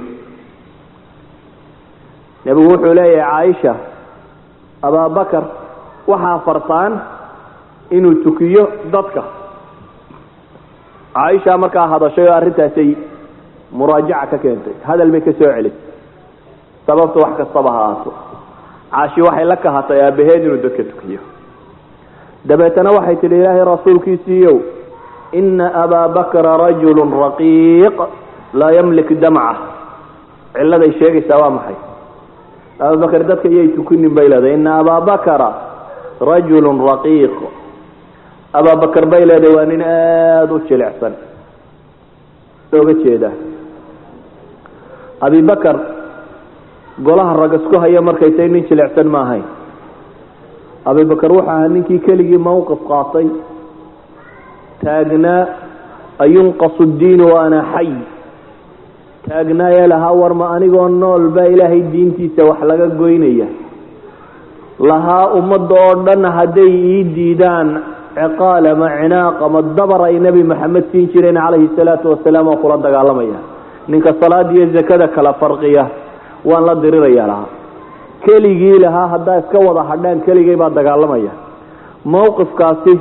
nebigu wuxuu leeyahay caaisha abaabakar waxaa fartaan inuu tukiyo dadka caaisha markaa hadashay oo arrintaasay muraajaca ka keentay hadal bay ka soo celisay sababta wax kastaba ha aato caashi waxay la kahatay aabaheed inuu dadka tukiyo dabeetana waxay tidhi ilaahay rasuulkiisiiyow ina abaa bakra rajulu raqiiq laa yamlik damca cilladay sheegaysaa waa maxay ababakr dadka iyay tukinin bay leedahay ina abaa bakra rajulu raqiiq abaabakar bay leedahay waa nin aada u jilicsan looga jeedaa abibakar golaha rag isku haya markay tahay nin jilicsan ma ahayn abibakar wuxuu ahaa ninkii keligii mawqif qaatay taagnaa ayunqasu diinu wa ana xay taagnaa ee lahaa warma anigoo nool baa ilaahay diintiisa wax laga goynaya lahaa ummadda oo dhan hadday ii diidaan ciqaal ama cinaaq ama dabar ay nebi maxamed siin jireen calayhi salaatu wasalaam oo kula dagaalamaya ninka salaada iyo zakada kala farqiya waan la diriraya lahaa keligii lahaa haddaa iska wada hadhaan keligay baa dagaalamaya mawqifkaasi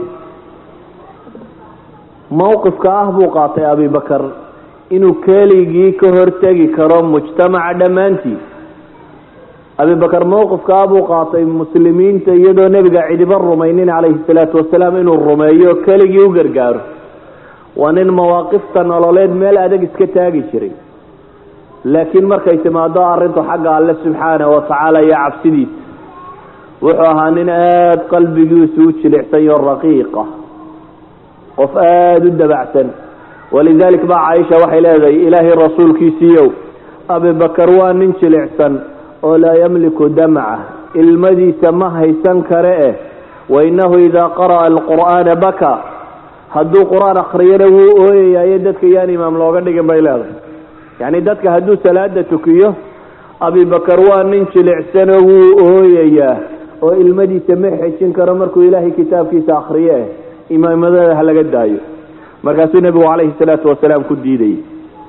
mawqifka ah buu qaatay abibakar inuu keligii ka hortegi karo mujtamaca dhammaantii abibakar mowqifkaa buu qaatay muslimiinta iyadoo nebiga cidiba rumaynin calayhi salaatu wasalaam inuu rumeeyo keligii u gargaaro waa nin mawaaqifta nololeed meel adag iska taagi jiray laakiin markay timaado arrintu xagga alle subxaanahu watacaala iyo cabsidiisa wuxuu ahaa nin aada qalbigiisu u jilicsan oo raqiiqa qof aada u dabacsan walidalik baa caaisha waxay leedahay ilaahay rasuulkiisiiyow abibakar waa nin jilicsan oo laa yamliku damca ilmadiisa ma haysan kare eh wainahu idaa qara'a alqur'aana baka hadduu qur-aan akriyana wuu ooyayayo dadka yaan imaam looga dhigin bay leedahay yacni dadka hadduu salaada tukiyo abibakar waa nin jilicsanoo wuu ooyayaa oo ilmadiisa ma xejin karo markuu ilaahay kitaabkiisa akriye eh imaamadada ha laga daayo markaasuu nebigu calayhi salaatu wasalaam ku diidayay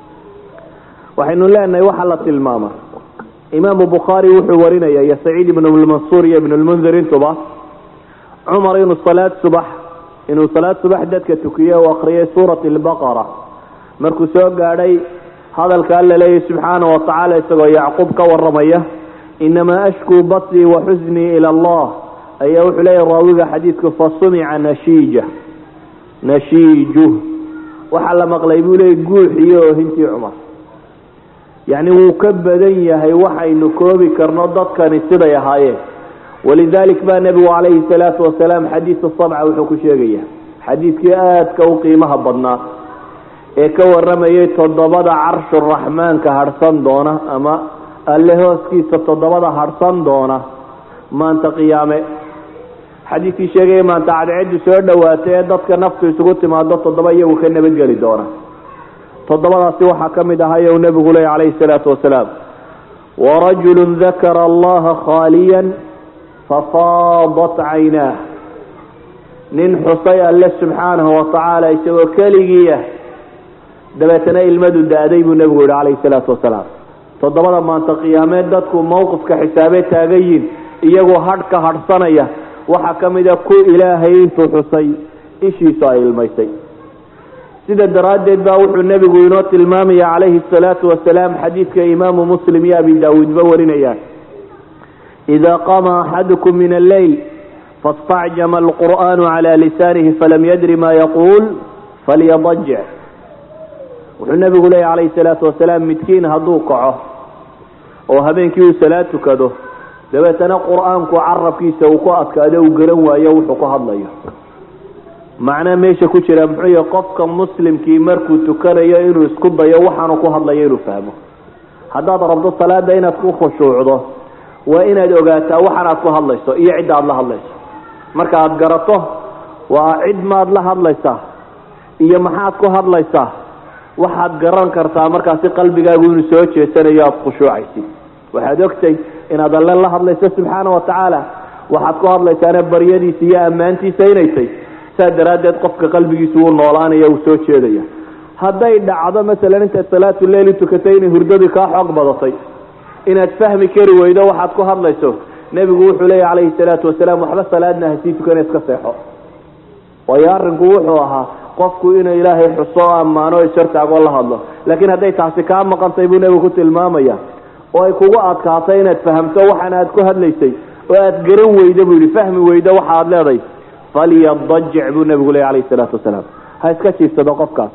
waxaynu leenahay waxaa la tilmaama imaamu bukhaari wuxuu warinaya iyo saciid ibnu lmansuur iyo ibnu lmundir intuba cumar inuu salaad subax inuu salaad subax dadka tukiye u akriyay suurat albaqara markuu soo gaadhay hadalka alla leeyahy subxaana wa tacaala isagoo yacquub ka waramaya inamaa ashkuu basrii wa xusnii ila allah ayaa wuxuu leeyahy raawiga xadiidku fasumica nashiija nashiiju waxaa la maqlay buu leeyay guuxiyo oohintii cumar yacni wuu ka badan yahay waxaynu koobi karno dadkani siday ahaayeen walidalik baa nebigu calayhi salaatu wasalaam xadiidu sabca wuxuu ku sheegaya xadiidkii aadka u qiimaha badnaa ee ka waramayay toddobada carshu raxmaanka hadhsan doona ama alle hooskiisa toddobada hadhsan doona maanta qiyaame xadiidkii sheegaya maanta cadceedu soo dhowaatay ee dadka naftu isugu timaado toddoba iyagu ka nabadgeli doona toddobadaasi waxaa ka mid ahay u nebigu leey calayhi salaatu wasalaam warajulu dakara allaha khaaliyan fafaadat caynaah nin xusay alle subxaanahu watacaala isagoo keligii ah dabeetana ilmadu da-day buu nebigu yihi calayhi salaatu wasalaam toddobada maanta qiyaameed dadku mowqifka xisaabee taagayin iyagoo hadh ka hadhsanaya waxaa ka mid a ku ilaahay intuu xusay ishiisu ay ilmaysay sida daraaddeed baa wuxuu nebigu inoo tilmaamaya calayhi salaatu wasalaam xadiidka imaamu muslim iyo abi daawuudba warinayaan ida qaama axadukum min alleyl fastacjama alqur'aanu cala lisaanihi falam yadri ma yaquul falyadajic wuxuu nebigu leeya calayhi salaatu wasalaam midkiin hadduu kaco oo habeenkii uu salaad tukado dabeetana qur-aanku carabkiisa uu ku adkaado uu garan waayo wuxuu ku hadlayo macnaa meesha ku jira muxuu yahay qofka muslimkii markuu tukanayo inuu isku dayo waxaanu ku hadlayo inuu fahmo haddaad rabto salaada inaad ku khushuucdo waa inaad ogaataa waxan aad ku hadlayso iyo cidda aad la hadlayso marka aad garato waa cid maad la hadlaysaa iyo maxaad ku hadlaysaa waxaad garan kartaa markaasi qalbigaagu inuu soo jeesanayo aada khushuucaysid waxaad ogtay inaad alle la hadlayso subxaana wa tacaala waxaad ku hadlaysaana baryadiisa iyo ammaantiisa inay tay saa daraaddeed qofka qalbigiisu wuu noolaanaya uu soo jeedaya hadday dhacdo masalan intaad salaatu leeli tukatay inay hurdadii kaa xoog badatay inaad fahmi kari weydo waxaad ku hadlayso nebigu wuxuu leeyahy calayhi salaatu wasalaam waxba salaadna hasii tukana iska seexo waayo arrinku wuxuu ahaa qofku inuu ilaahay xuso o ammaano ishortaagoo la hadlo laakiin hadday taasi kaa maqantay buu nebigu ku tilmaamaya oo ay kugu adkaatay inaad fahamto waxaan aad ku hadlaysay oo aad garan weydo buu yihi fahmi weydo waxa aad leedahay falyadajic buu nebigu leey calayhi salaatu wasalaam ha iska jiifsado qofkaas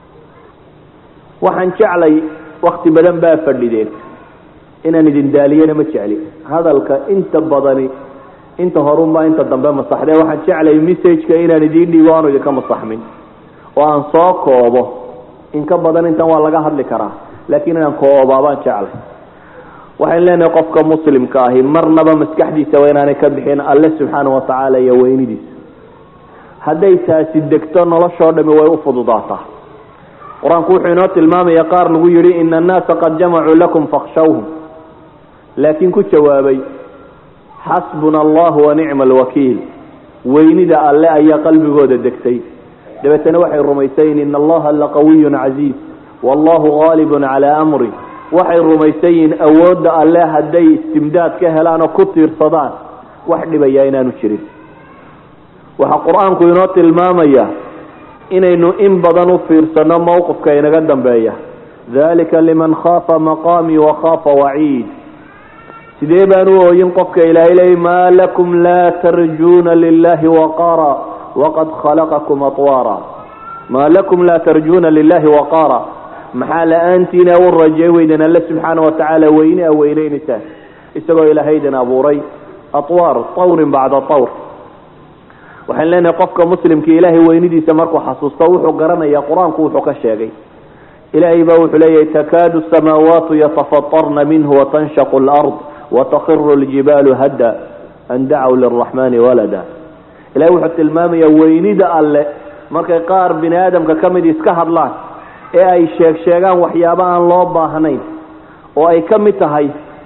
waxaan jeclay wakti badan baa fadhideen inaan idin daaliyana ma jecli hadalka inta badani inta horunbaa inta dambe masaxdee waxaan jeclay messageka inaan idiin dhiibo aanu idinka masaxmin oo aan soo koobo in ka badan intan waa laga hadli karaa laakiin inaan koobaa baan jeclay waxayn leenahay qofka muslimka ahi marnaba maskaxdiisa waa inaanay ka bixin alle subxaana watacaala iyo weynidiisa hadday taasi degto noloshoo dhami way u fududaataa qur-aanku wuxuu inoo tilmaamaya qaar lagu yidhi ina annaasa qad jamacuu lakum fakhshawhum laakiin ku jawaabay xasbuna allahu wa nicma alwakiil weynida alle ayaa qalbigooda degtay dabeetana waxay rumaysayin ina allaha laqawiyun casiiz wallahu gaalibun calaa amri waxay rumaysayiin awoodda alle hadday istimdaad ka helaan oo ku tiirsadaan wax dhibaya inaanu jirin waxaa qur-aanku inoo tilmaamaya inaynu in badan u fiirsano mowqifka inaga dambeeya dalika liman khaafa maqaamii wa khaafa waciid sidee baan u ooyin qofka ilaahay leeyay maa lakum laa tarjuuna lilahi waqaara waqad khalaqakum atwaara maa lakum laa tarjuuna lilahi waqaara maxaa la-aantiina u rajay weyden alle subxaana watacaala weyne a weyneynaysaa isagoo ilaahaydan abuuray atwaar tawrin bacda tawr waxaan leenahay qofka muslimka ilaahay weynidiisa markuu xasuusto wuxuu garanayaa qur-aanku wuxuu ka sheegay ilaahay baa wuxuu leeyahay takaadu samaawaatu yatafatarna minhu watanshaqu lard watakiru ljibaalu hadda an dacow liraxmani walada ilahay wuxuu tilmaamayaa weynida alle markay qaar bini aadamka ka mid iska hadlaan ee ay sheeg sheegaan waxyaabo aan loo baahnayn oo ay ka mid tahay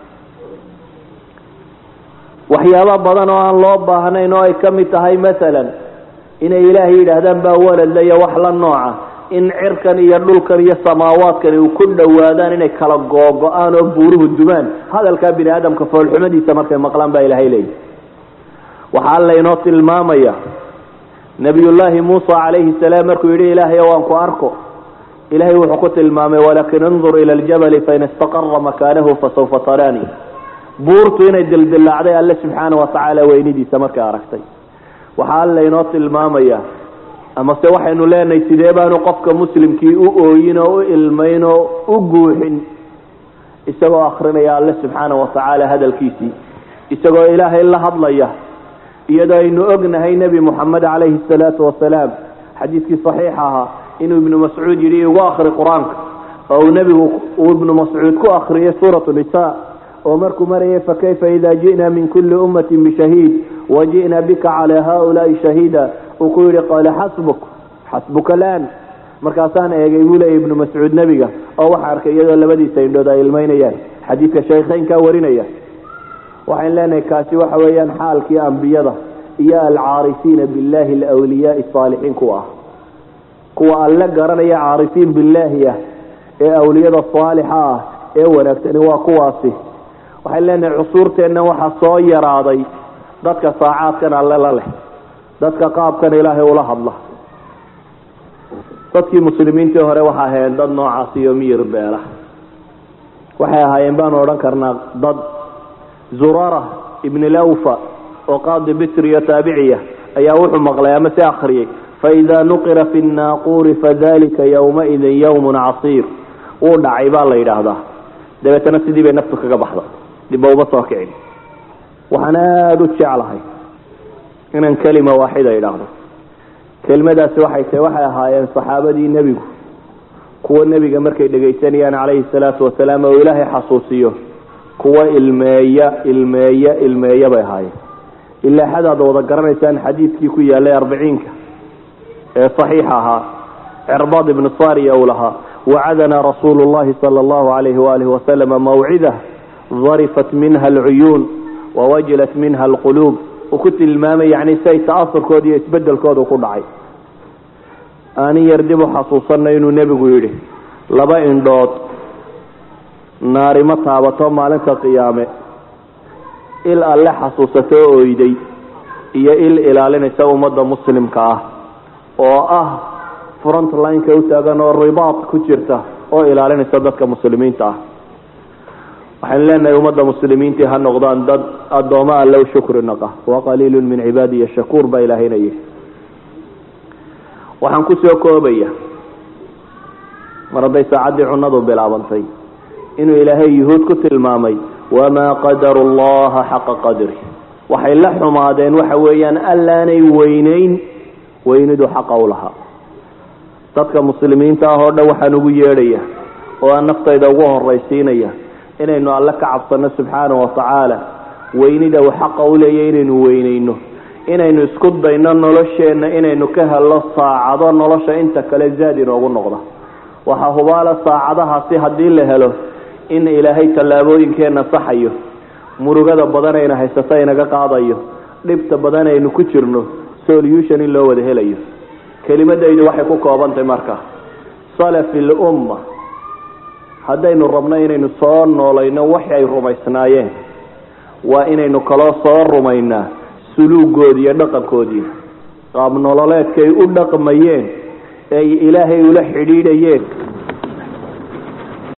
waxyaabo badan oo aan loo baahnayn oo ay ka mid tahay masalan inay ilaahay yidhaahdaan baa waladla iyo wax la nooca in cirkan iyo dhulkan iyo samaawaadkani u ku dhowaadaan inay kala googo-aan oo buuruhu dumaan hadalkaa bini aadamka foolxumadiisa markay maqlaan baa ilaahay leeyahy waxaa alla inoo tilmaamaya nabiyullaahi muusa calayhi salaam markuu yidhi ilaahay waan ku arko ilahay wuxuu ku tilmaamay walakin indur ila ljabali fain istaqara makaanahu fasawfa taraani buurtu inay dildilaacday alle subxaana watacaala weynidiisa markay aragtay waxaa alla inoo tilmaamaya amase waxaynu leenahay sidee baanu qofka muslimkii u ooyin oo u ilmayn oo u guuxin isagoo akrinaya alle subxaana watacaala hadalkiisii isagoo ilaahay la hadlaya iyadoo aynu ognahay nebi moxamed calayhi salaatu wasalaam xadiidkii saxiixa ahaa inuu ibnu mascuud yidhi igu akri qur-aanka oo uu nebigu uu ibnu mascuud ku akriyay suurat nisa oo markuu marayay fakayfa ida ji'na min kuli ummatin bishahiid waji'na bika calaa haulaai shahiida uu ku yidhi qaala xasbuk xasbuka laan markaasaan eegay buu leeyay ibnu mascuud nebiga oo waxa arkay iyadoo labadiisa indhood ay ilmaynayaan xadiidka shaykhaynkaa warinaya waxayn leenahay kaasi waxa weeyaan xaalkii ambiyada iyo alcaarifiina billahi alwliyaai saalixiin kuwa ah kuwa alle garanaya caarifiin billaahi ah ee awliyada saalixa ah ee wanaagsani waa kuwaasi waxayn leenahay cusuurteenna waxaa soo yaraaday dadka saacaadkan alle la leh dadka qaabkan ilaahay ula hadla dadkii muslimiintii hore waxa ahaayeen dad noocaas iyo miyir beela waxay ahaayeen baanu odhan karnaa dad zurara ibn lawfa oo qaadi bisriyo taabiciya ayaa wuxuu maqlay ama se akriyay faida nuqira fi naaquuri fadalika yowmaidin yawmun casiir wuu dhacay baa la yidhaahdaa dabeetana sidii bay naftu kaga baxda dibba uma soo kicin waxaan aada u jeclahay inaan kelima waaxida idhaahdo kelimadaasi waxay tahay waxay ahaayeen saxaabadii nebigu kuwa nebiga markay dhegaysanayaan calayhi salaatu wasalaam oo ilaahay xasuusiyo kuwa ilmeeya ilmeeya ilmeeya bay ahaayeen ilaa xadaad wada garanaysaan xadiidkii ku yaalay arbiciinka ee saxiix ahaa cirbaad ibnu sariya uu lahaa wacadana rasuulu llahi sala allahu alayhi waalihi wasalama mawcida darifat minha alcuyuun wawajilat minha alquluub uu ku tilmaamay yani siay ta'asurkooda iyo isbedelkooda ku dhacay aanin yar dib u xasuusanay inuu nebigu yidhi laba indhood naari ma taabato maalinta qiyaame il alle xasuusato oyday iyo il ilaalinaysa ummadda muslimka ah oo ah front lineka u taagan oo ribaad ku jirta oo ilaalinaysa dadka muslimiinta ah waxaynu leenahay ummadda muslimiintii ha noqdaan dad addooma alle u shukri naqa waqaliilu min cibaadiya shakuur baa ilaahayna yihi waxaan kusoo koobaya mar hadday saacaddii cunadu bilaabantay inuu ilaahay yuhuud ku tilmaamay wamaa qadaru llaha xaqa qadri waxay la xumaadeen waxa weeyaan allaanay weyneyn weynidu xaqa u lahaa dadka muslimiinta ah oo dhan waxaan ugu yeedhaya oo aan naftayda ugu horaysiinaya inaynu alle ka cabsano subxaanahu watacaala weynida uu xaqa u leeyahy inaynu weyneyno inaynu isku dayno nolosheenna inaynu ka helno saacado nolosha inta kale zaad inoogu noqda waxaa hubaala saacadahaasi haddii la helo in ilaahay tallaabooyinkeenna saxayo murugada badan ayna haysato inaga qaadayo dhibta badan aynu ku jirno solution in loo wada helayo kelimadaydu waxay ku koobantahay marka salafi lumma haddaynu rabno inaynu soo noolayno waxi ay rumaysnaayeen waa inaynu kaloo soo rumaynaa suluugoodii iyo dhaqankoodii qaab nololeedkay u dhaqmayeen ay ilaahay ula xidhiidhayeen